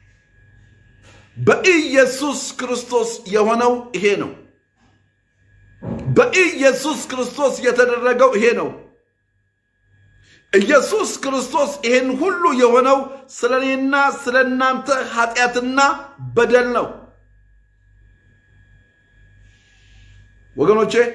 በኢየሱስ ክርስቶስ የሆነው ይሄ ነው። በኢየሱስ ክርስቶስ የተደረገው ይሄ ነው። ኢየሱስ ክርስቶስ ይህን ሁሉ የሆነው ስለ እኔና ስለ እናንተ ኃጢአትና በደል ነው። ወገኖቼ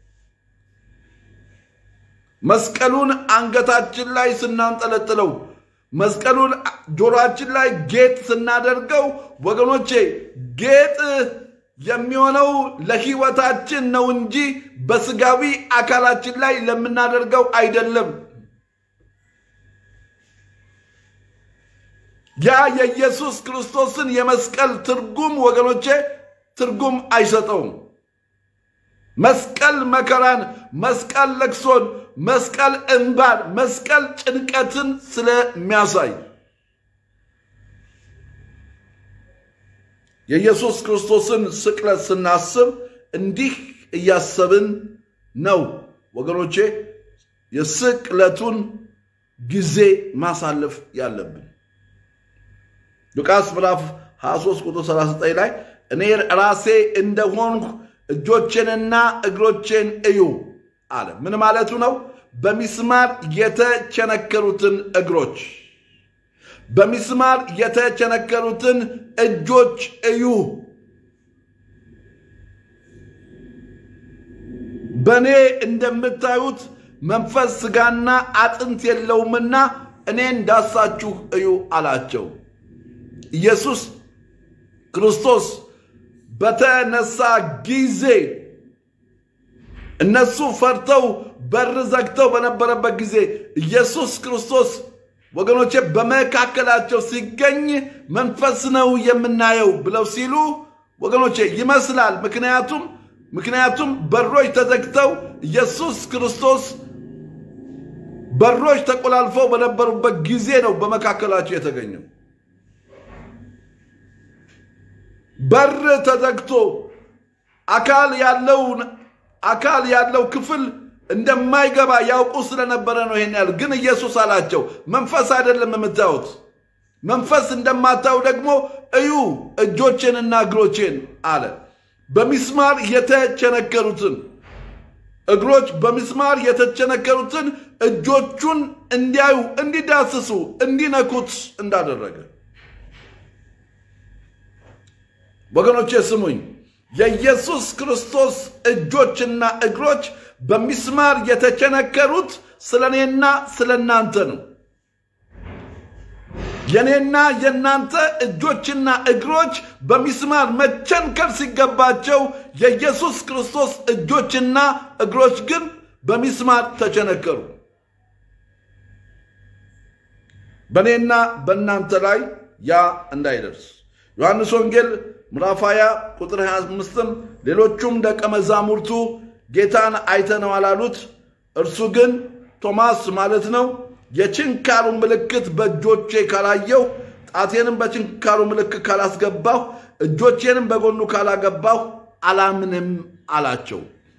መስቀሉን አንገታችን ላይ ስናንጠለጥለው መስቀሉን ጆሮአችን ላይ ጌጥ ስናደርገው ወገኖቼ ጌጥ የሚሆነው ለሕይወታችን ነው እንጂ በስጋዊ አካላችን ላይ ለምናደርገው አይደለም። ያ የኢየሱስ ክርስቶስን የመስቀል ትርጉም ወገኖቼ ትርጉም አይሰጠውም። መስቀል መከራን፣ መስቀል ለቅሶን፣ መስቀል እንባን፣ መስቀል ጭንቀትን ስለሚያሳይ የኢየሱስ ክርስቶስን ስቅለት ስናስብ እንዲህ እያሰብን ነው ወገኖቼ የስቅለቱን ጊዜ ማሳለፍ ያለብን። ሉቃስ ምዕራፍ 23 ቁጥር 39 ላይ እኔ ራሴ እንደሆንሁ እጆቼንና እግሮቼን እዩ አለ። ምን ማለቱ ነው? በሚስማር የተቸነከሩትን እግሮች፣ በሚስማር የተቸነከሩትን እጆች እዩ። በእኔ እንደምታዩት መንፈስ ሥጋና አጥንት የለውምና እኔን ዳሳችሁ እዩ አላቸው። ኢየሱስ ክርስቶስ በተነሳ ጊዜ እነሱ ፈርተው በር ዘግተው በነበረበት ጊዜ ኢየሱስ ክርስቶስ ወገኖቼ በመካከላቸው ሲገኝ መንፈስ ነው የምናየው ብለው ሲሉ ወገኖቼ ይመስላል። ምክንያቱም ምክንያቱም በሮች ተዘግተው ኢየሱስ ክርስቶስ በሮች ተቆላልፈው በነበሩበት ጊዜ ነው በመካከላቸው የተገኘው። በር ተዘግቶ አካል ያለውን አካል ያለው ክፍል እንደማይገባ ያውቁ ስለነበረ ነው ይሄን ያህል። ግን ኢየሱስ አላቸው መንፈስ አይደለም የምታዩት፣ መንፈስ እንደማታዩ ደግሞ እዩ እጆቼንና እግሮቼን አለ። በሚስማር የተቸነከሩትን እግሮች በሚስማር የተቸነከሩትን እጆቹን እንዲያዩ፣ እንዲዳስሱ፣ እንዲነኩት እንዳደረገ ወገኖቼ ስሙኝ። የኢየሱስ ክርስቶስ እጆችና እግሮች በሚስማር የተቸነከሩት ስለ እኔና ስለ እናንተ ነው። የእኔና የእናንተ እጆችና እግሮች በሚስማር መቸንከር ሲገባቸው የኢየሱስ ክርስቶስ እጆችና እግሮች ግን በሚስማር ተቸነከሩ። በእኔና በእናንተ ላይ ያ እንዳይደርስ ዮሐንስ ወንጌል ምዕራፍ 20 ቁጥር 25ም ሌሎቹም ደቀ መዛሙርቱ ጌታን አይተነዋል አሉት። እርሱ ግን ቶማስ ማለት ነው የችንካሩ ምልክት በእጆቼ ካላየው፣ ጣቴንም በችንካሩ ምልክት ካላስገባሁ፣ እጆቼንም በጎኑ ካላገባሁ አላምንም አላቸው።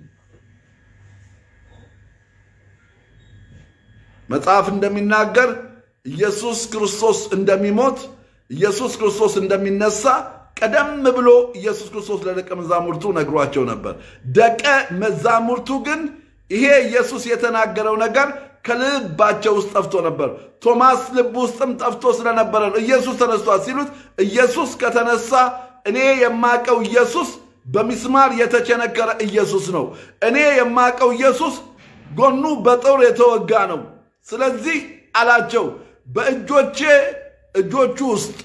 መጽሐፍ እንደሚናገር ኢየሱስ ክርስቶስ እንደሚሞት ኢየሱስ ክርስቶስ እንደሚነሳ ቀደም ብሎ ኢየሱስ ክርስቶስ ለደቀ መዛሙርቱ ነግሯቸው ነበር። ደቀ መዛሙርቱ ግን ይሄ ኢየሱስ የተናገረው ነገር ከልባቸው ውስጥ ጠፍቶ ነበር። ቶማስ ልብ ውስጥም ጠፍቶ ስለነበረ ነው። ኢየሱስ ተነስቷል ሲሉት ኢየሱስ ከተነሳ እኔ የማቀው ኢየሱስ በሚስማር የተቸነከረ ኢየሱስ ነው። እኔ የማቀው ኢየሱስ ጎኑ በጦር የተወጋ ነው። ስለዚህ አላቸው በእጆቼ እጆቹ ውስጥ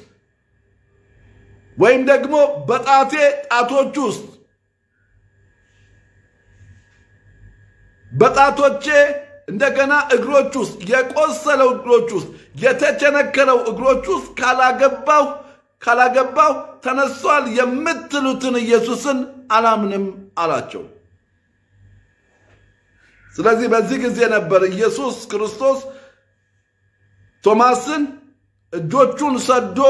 ወይም ደግሞ በጣቴ ጣቶች ውስጥ በጣቶቼ እንደገና እግሮች ውስጥ የቆሰለው እግሮች ውስጥ የተቸነከረው እግሮች ውስጥ ካላገባሁ ካላገባሁ ተነሷል የምትሉትን ኢየሱስን አላምንም አላቸው። ስለዚህ በዚህ ጊዜ ነበር ኢየሱስ ክርስቶስ ቶማስን እጆቹን ሰዶ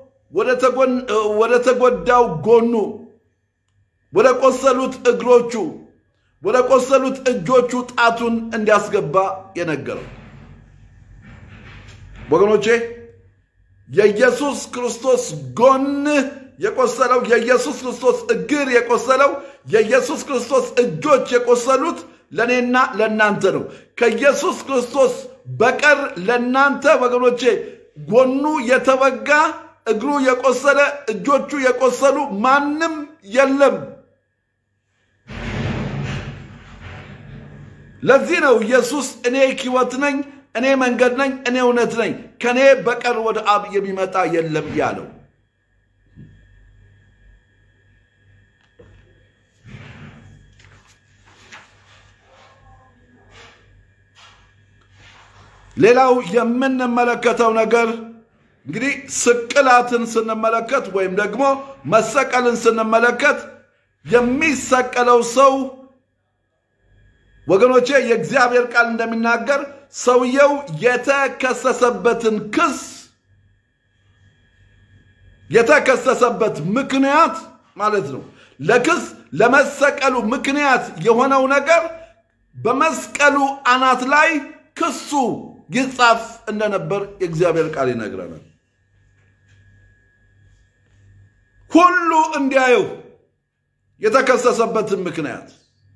ወደ ተጎዳው ጎኑ፣ ወደ ቆሰሉት እግሮቹ፣ ወደ ቆሰሉት እጆቹ ጣቱን እንዲያስገባ የነገረው። ወገኖቼ የኢየሱስ ክርስቶስ ጎን የቆሰለው የኢየሱስ ክርስቶስ እግር የቆሰለው የኢየሱስ ክርስቶስ እጆች የቆሰሉት ለእኔና ለእናንተ ነው። ከኢየሱስ ክርስቶስ በቀር ለእናንተ ወገኖቼ ጎኑ የተወጋ እግሩ የቆሰለ እጆቹ የቆሰሉ ማንም የለም። ለዚህ ነው ኢየሱስ እኔ ሕይወት ነኝ፣ እኔ መንገድ ነኝ፣ እኔ እውነት ነኝ፣ ከእኔ በቀር ወደ አብ የሚመጣ የለም ያለው። ሌላው የምንመለከተው ነገር እንግዲህ ስቅላትን ስንመለከት ወይም ደግሞ መሰቀልን ስንመለከት የሚሰቀለው ሰው ወገኖቼ የእግዚአብሔር ቃል እንደሚናገር ሰውየው የተከሰሰበትን ክስ የተከሰሰበት ምክንያት ማለት ነው። ለክስ ለመሰቀሉ ምክንያት የሆነው ነገር በመስቀሉ አናት ላይ ክሱ ይጻፍ እንደነበር የእግዚአብሔር ቃል ይነግረናል። ሁሉ እንዲያየው የተከሰሰበትን ምክንያት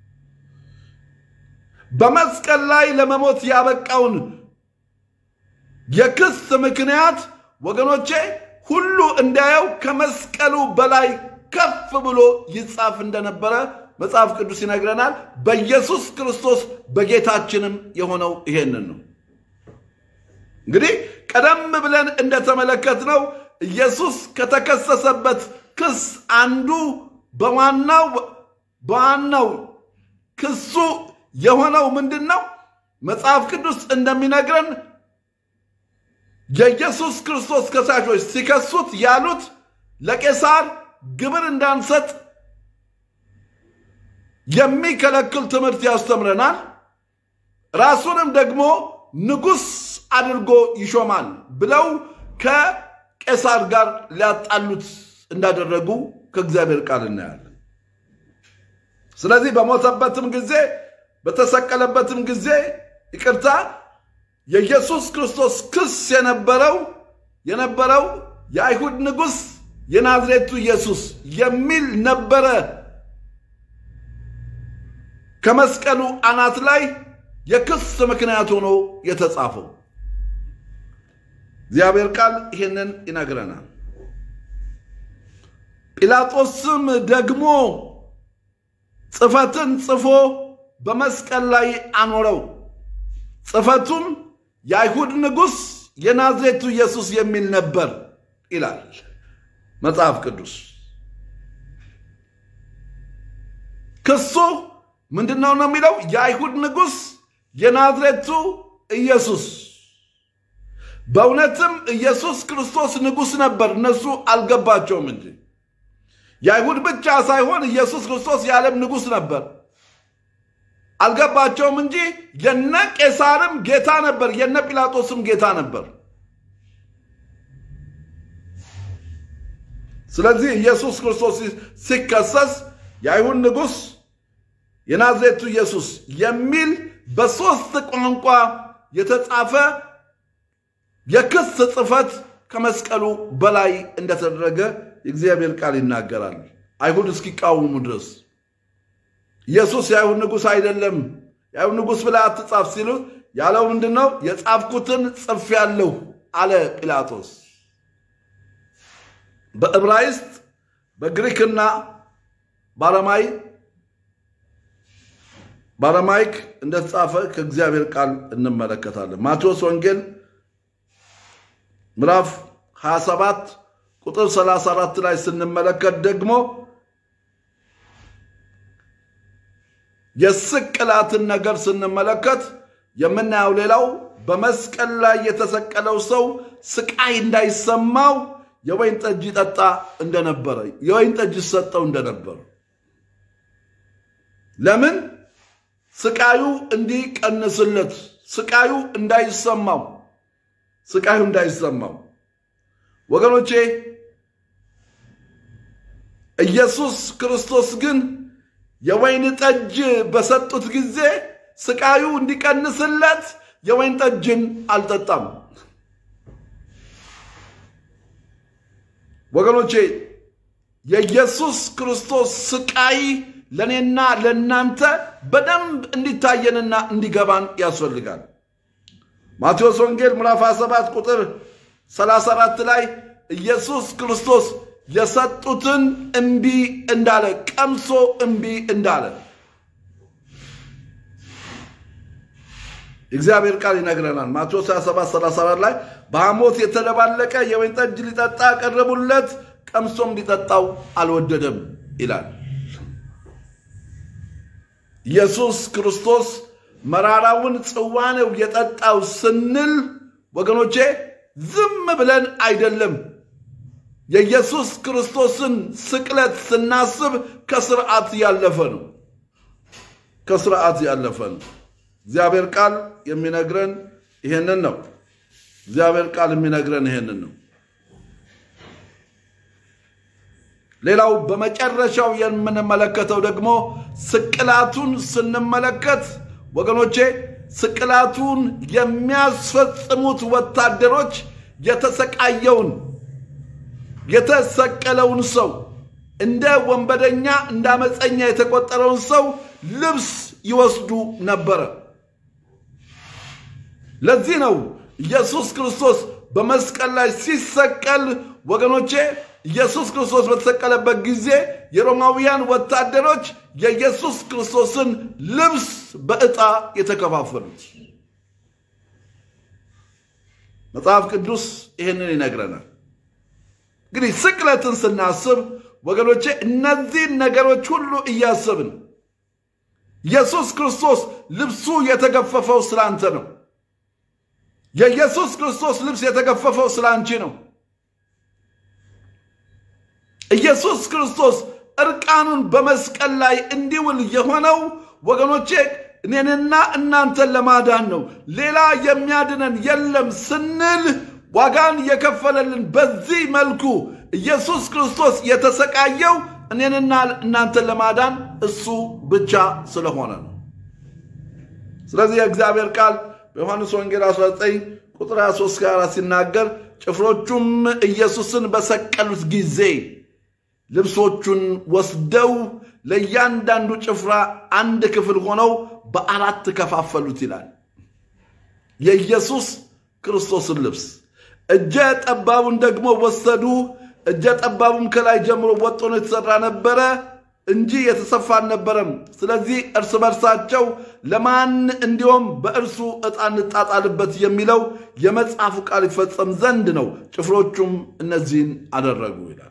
በመስቀል ላይ ለመሞት ያበቃውን የክስ ምክንያት ወገኖቼ ሁሉ እንዲያየው ከመስቀሉ በላይ ከፍ ብሎ ይጻፍ እንደነበረ መጽሐፍ ቅዱስ ይነግረናል። በኢየሱስ ክርስቶስ በጌታችንም የሆነው ይሄንን ነው። እንግዲህ ቀደም ብለን እንደተመለከትነው ኢየሱስ ከተከሰሰበት ክስ አንዱ በዋናው በዋናው ክሱ የሆነው ምንድን ነው? መጽሐፍ ቅዱስ እንደሚነግረን የኢየሱስ ክርስቶስ ከሳሾች ሲከሱት ያሉት ለቄሳር ግብር እንዳንሰጥ የሚከለክል ትምህርት ያስተምረናል። ራሱንም ደግሞ ንጉሥ አድርጎ ይሾማል ብለው ከቄሳር ጋር ሊያጣሉት እንዳደረጉ ከእግዚአብሔር ቃል እናያለን። ስለዚህ በሞተበትም ጊዜ በተሰቀለበትም ጊዜ ይቅርታ የኢየሱስ ክርስቶስ ክስ የነበረው የነበረው የአይሁድ ንጉሥ የናዝሬቱ ኢየሱስ የሚል ነበረ። ከመስቀሉ አናት ላይ የክስ ምክንያት ሆኖ የተጻፈው እግዚአብሔር ቃል ይህንን ይነግረናል። ጲላጦስም ደግሞ ጽፈትን ጽፎ በመስቀል ላይ አኖረው። ጽፈቱም የአይሁድ ንጉሥ የናዝሬቱ ኢየሱስ የሚል ነበር ይላል መጽሐፍ ቅዱስ። ክሱ ምንድን ነው ነው የሚለው የአይሁድ ንጉሥ የናዝሬቱ ኢየሱስ። በእውነትም ኢየሱስ ክርስቶስ ንጉሥ ነበር፣ እነሱ አልገባቸውም እንጂ የአይሁድ ብቻ ሳይሆን ኢየሱስ ክርስቶስ የዓለም ንጉሥ ነበር። አልገባቸውም እንጂ የነ ቄሳርም ጌታ ነበር፣ የነ ጲላጦስም ጌታ ነበር። ስለዚህ ኢየሱስ ክርስቶስ ሲከሰስ የአይሁድ ንጉሥ የናዝሬቱ ኢየሱስ የሚል በሦስት ቋንቋ የተጻፈ የክስ ጽሕፈት ከመስቀሉ በላይ እንደተደረገ የእግዚአብሔር ቃል ይናገራል። አይሁድ እስኪቃወሙ ድረስ ኢየሱስ የአይሁድ ንጉሥ አይደለም፣ የአይሁድ ንጉሥ ብለህ አትጻፍ ሲሉ ያለው ምንድን ነው? የጻፍኩትን ጽፌአለሁ አለ ጲላጦስ። በዕብራይስጥ በግሪክና በአረማይ በአረማይክ እንደተጻፈ ከእግዚአብሔር ቃል እንመለከታለን። ማቴዎስ ወንጌል ምዕራፍ 27 ቁጥር 34 ላይ ስንመለከት ደግሞ የስቅላትን ነገር ስንመለከት የምናየው ሌላው በመስቀል ላይ የተሰቀለው ሰው ስቃይ እንዳይሰማው የወይን ጠጅ ይጠጣ እንደነበረ፣ የወይን ጠጅ ይሰጠው እንደነበረ ለምን? ስቃዩ እንዲቀንስለት፣ ስቃዩ እንዳይሰማው፣ ስቃዩ እንዳይሰማው። ወገኖቼ ኢየሱስ ክርስቶስ ግን የወይን ጠጅ በሰጡት ጊዜ ስቃዩ እንዲቀንስለት የወይን ጠጅን አልጠጣም። ወገኖቼ የኢየሱስ ክርስቶስ ስቃይ ለእኔና ለእናንተ በደንብ እንዲታየንና እንዲገባን ያስፈልጋል። ማቴዎስ ወንጌል ምዕራፍ 27 ቁጥር 34 ላይ ኢየሱስ ክርስቶስ የሰጡትን እምቢ እንዳለ ቀምሶ እምቢ እንዳለ እግዚአብሔር ቃል ይነግረናል። ማቴዎስ 27 34 ላይ በሐሞት የተደባለቀ የወይን ጠጅ ሊጠጣ ቀረቡለት፣ ቀምሶም ሊጠጣው አልወደደም ይላል። ኢየሱስ ክርስቶስ መራራውን ጽዋ ነው የጠጣው ስንል ወገኖቼ ዝም ብለን አይደለም። የኢየሱስ ክርስቶስን ስቅለት ስናስብ ከስርዓት ያለፈ ነው። ከስርዓት ያለፈ ነው። እግዚአብሔር ቃል የሚነግረን ይሄንን ነው። እግዚአብሔር ቃል የሚነግረን ይሄንን ነው። ሌላው በመጨረሻው የምንመለከተው ደግሞ ስቅላቱን ስንመለከት ወገኖቼ ስቅላቱን የሚያስፈጽሙት ወታደሮች የተሰቃየውን የተሰቀለውን ሰው እንደ ወንበደኛ እንደ አመፀኛ የተቆጠረውን ሰው ልብስ ይወስዱ ነበረ። ለዚህ ነው ኢየሱስ ክርስቶስ በመስቀል ላይ ሲሰቀል ወገኖቼ ኢየሱስ ክርስቶስ በተሰቀለበት ጊዜ የሮማውያን ወታደሮች የኢየሱስ ክርስቶስን ልብስ በዕጣ የተከፋፈሉት። መጽሐፍ ቅዱስ ይህንን ይነግረናል። እንግዲህ ስቅለትን ስናስብ ወገኖቼ እነዚህን ነገሮች ሁሉ እያሰብን ኢየሱስ ክርስቶስ ልብሱ የተገፈፈው ስለ አንተ ነው። የኢየሱስ ክርስቶስ ልብስ የተገፈፈው ስለ አንቺ ነው። ኢየሱስ ክርስቶስ እርቃኑን በመስቀል ላይ እንዲውል የሆነው ወገኖቼ እኔንና እናንተን ለማዳን ነው። ሌላ የሚያድነን የለም ስንል ዋጋን የከፈለልን በዚህ መልኩ ኢየሱስ ክርስቶስ የተሰቃየው እኔንና እናንተን ለማዳን እሱ ብቻ ስለሆነ ነው። ስለዚህ የእግዚአብሔር ቃል በዮሐንስ ወንጌል 19 ቁጥር 23 ጋር ሲናገር ጭፍሮቹም ኢየሱስን በሰቀሉት ጊዜ ልብሶቹን ወስደው ለእያንዳንዱ ጭፍራ አንድ ክፍል ሆነው በአራት ከፋፈሉት ይላል። የኢየሱስ ክርስቶስን ልብስ እጀ ጠባቡን ደግሞ ወሰዱ። እጀ ጠባቡም ከላይ ጀምሮ ወጥ ሆኖ የተሰራ ነበረ እንጂ የተሰፋ አልነበረም። ስለዚህ እርስ በርሳቸው ለማን እንዲሁም በእርሱ ዕጣ እንጣጣልበት የሚለው የመጽሐፉ ቃል ይፈጸም ዘንድ ነው። ጭፍሮቹም እነዚህን አደረጉ ይላል።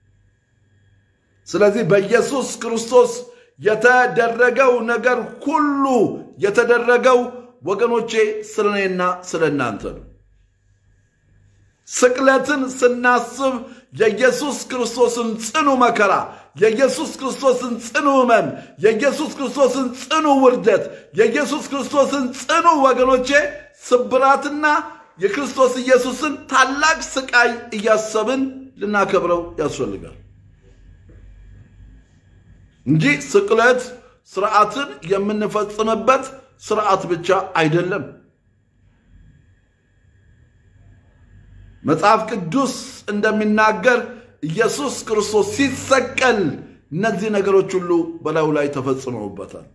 ስለዚህ በኢየሱስ ክርስቶስ የተደረገው ነገር ሁሉ የተደረገው ወገኖቼ ስለ እኔና ስለ እናንተ ነው። ስቅለትን ስናስብ የኢየሱስ ክርስቶስን ጽኑ መከራ፣ የኢየሱስ ክርስቶስን ጽኑ ሕመም፣ የኢየሱስ ክርስቶስን ጽኑ ውርደት፣ የኢየሱስ ክርስቶስን ጽኑ ወገኖቼ ስብራትና የክርስቶስ ኢየሱስን ታላቅ ስቃይ እያሰብን ልናከብረው ያስፈልጋል እንጂ ስቅለት ስርዓትን የምንፈጽምበት ስርዓት ብቻ አይደለም። መጽሐፍ ቅዱስ እንደሚናገር ኢየሱስ ክርስቶስ ሲሰቀል እነዚህ ነገሮች ሁሉ በላዩ ላይ ተፈጽመውበታል።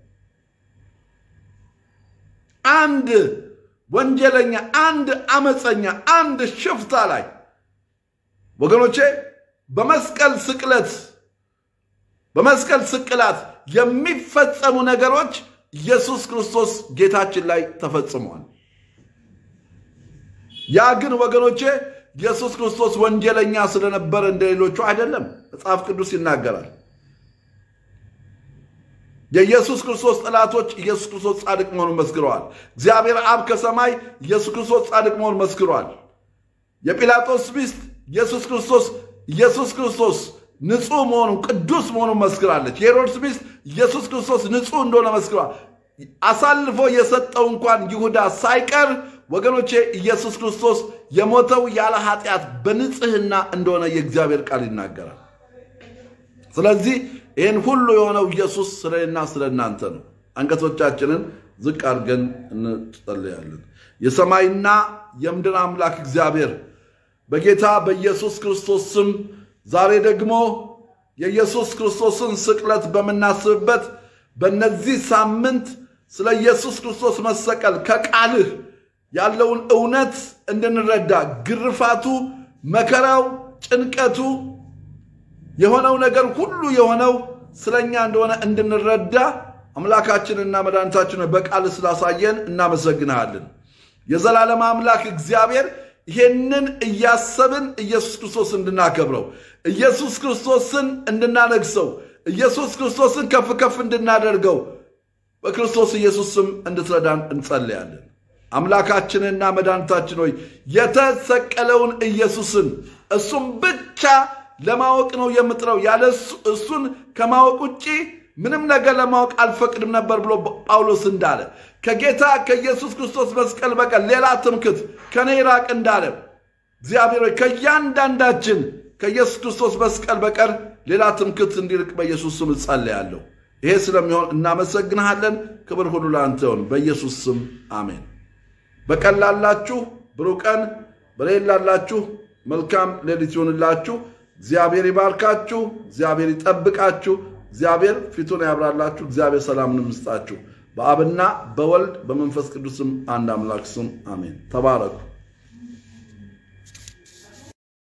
አንድ ወንጀለኛ፣ አንድ አመፀኛ፣ አንድ ሽፍታ ላይ ወገኖቼ በመስቀል ስቅለት በመስቀል ስቅላት የሚፈጸሙ ነገሮች ኢየሱስ ክርስቶስ ጌታችን ላይ ተፈጽመዋል። ያ ግን ወገኖቼ ኢየሱስ ክርስቶስ ወንጀለኛ ስለነበረ እንደ ሌሎቹ አይደለም። መጽሐፍ ቅዱስ ይናገራል። የኢየሱስ ክርስቶስ ጠላቶች ኢየሱስ ክርስቶስ ጻድቅ መሆኑን መስክረዋል። እግዚአብሔር አብ ከሰማይ ኢየሱስ ክርስቶስ ጻድቅ መሆኑን መስክረዋል። የጲላጦስ ሚስት ኢየሱስ ክርስቶስ ኢየሱስ ክርስቶስ ንጹሕ መሆኑን ቅዱስ መሆኑን መስክራለች። የሄሮድስ ሚስት ኢየሱስ ክርስቶስ ንጹሕ እንደሆነ መስክሯል። አሳልፎ የሰጠው እንኳን ይሁዳ ሳይቀር ወገኖቼ ኢየሱስ ክርስቶስ የሞተው ያለ ኃጢአት በንጽህና እንደሆነ የእግዚአብሔር ቃል ይናገራል። ስለዚህ ይህን ሁሉ የሆነው ኢየሱስ ስለና ስለ እናንተ ነው። አንገቶቻችንን ዝቅ አድርገን እንጸልያለን። የሰማይና የምድር አምላክ እግዚአብሔር በጌታ በኢየሱስ ክርስቶስ ስም ዛሬ ደግሞ የኢየሱስ ክርስቶስን ስቅለት በምናስብበት በነዚህ ሳምንት ስለ ኢየሱስ ክርስቶስ መሰቀል ከቃልህ ያለውን እውነት እንድንረዳ ግርፋቱ፣ መከራው፣ ጭንቀቱ የሆነው ነገር ሁሉ የሆነው ስለኛ እንደሆነ እንድንረዳ አምላካችንና መድኃኒታችን በቃል ስላሳየን እናመሰግንሃለን። የዘላለም አምላክ እግዚአብሔር ይሄንን እያሰብን ኢየሱስ ክርስቶስ እንድናከብረው፣ ኢየሱስ ክርስቶስን እንድናነግሰው፣ ኢየሱስ ክርስቶስን ከፍ ከፍ እንድናደርገው በክርስቶስ ኢየሱስ ስም እንድትረዳን እንጸልያለን። አምላካችንና መድኃኒታችን ሆይ የተሰቀለውን ኢየሱስን እሱም ብቻ ለማወቅ ነው የምጥረው፣ ያለ እሱን ከማወቅ ውጭ ምንም ነገር ለማወቅ አልፈቅድም ነበር ብሎ ጳውሎስ እንዳለ ከጌታ ከኢየሱስ ክርስቶስ መስቀል በቀር ሌላ ትምክት ከኔ ይራቅ እንዳለ እግዚአብሔር ሆይ ከእያንዳንዳችን ከኢየሱስ ክርስቶስ መስቀል በቀር ሌላ ትምክት እንዲርቅ በኢየሱስ ስም እጸልያለሁ። ይሄ ስለሚሆን እናመሰግንሃለን። ክብር ሁሉ ለአንተ ይሁን፣ በኢየሱስ ስም አሜን። በቀን ላላችሁ ብሩህ ቀን፣ በሌሊት ላላችሁ መልካም ሌሊት ይሁንላችሁ። እግዚአብሔር ይባርካችሁ። እግዚአብሔር ይጠብቃችሁ። እግዚአብሔር ፊቱን ያብራላችሁ። እግዚአብሔር ሰላምን ይስጣችሁ። በአብና በወልድ በመንፈስ ቅዱስም አንድ አምላክ ስም አሜን። ተባረኩ።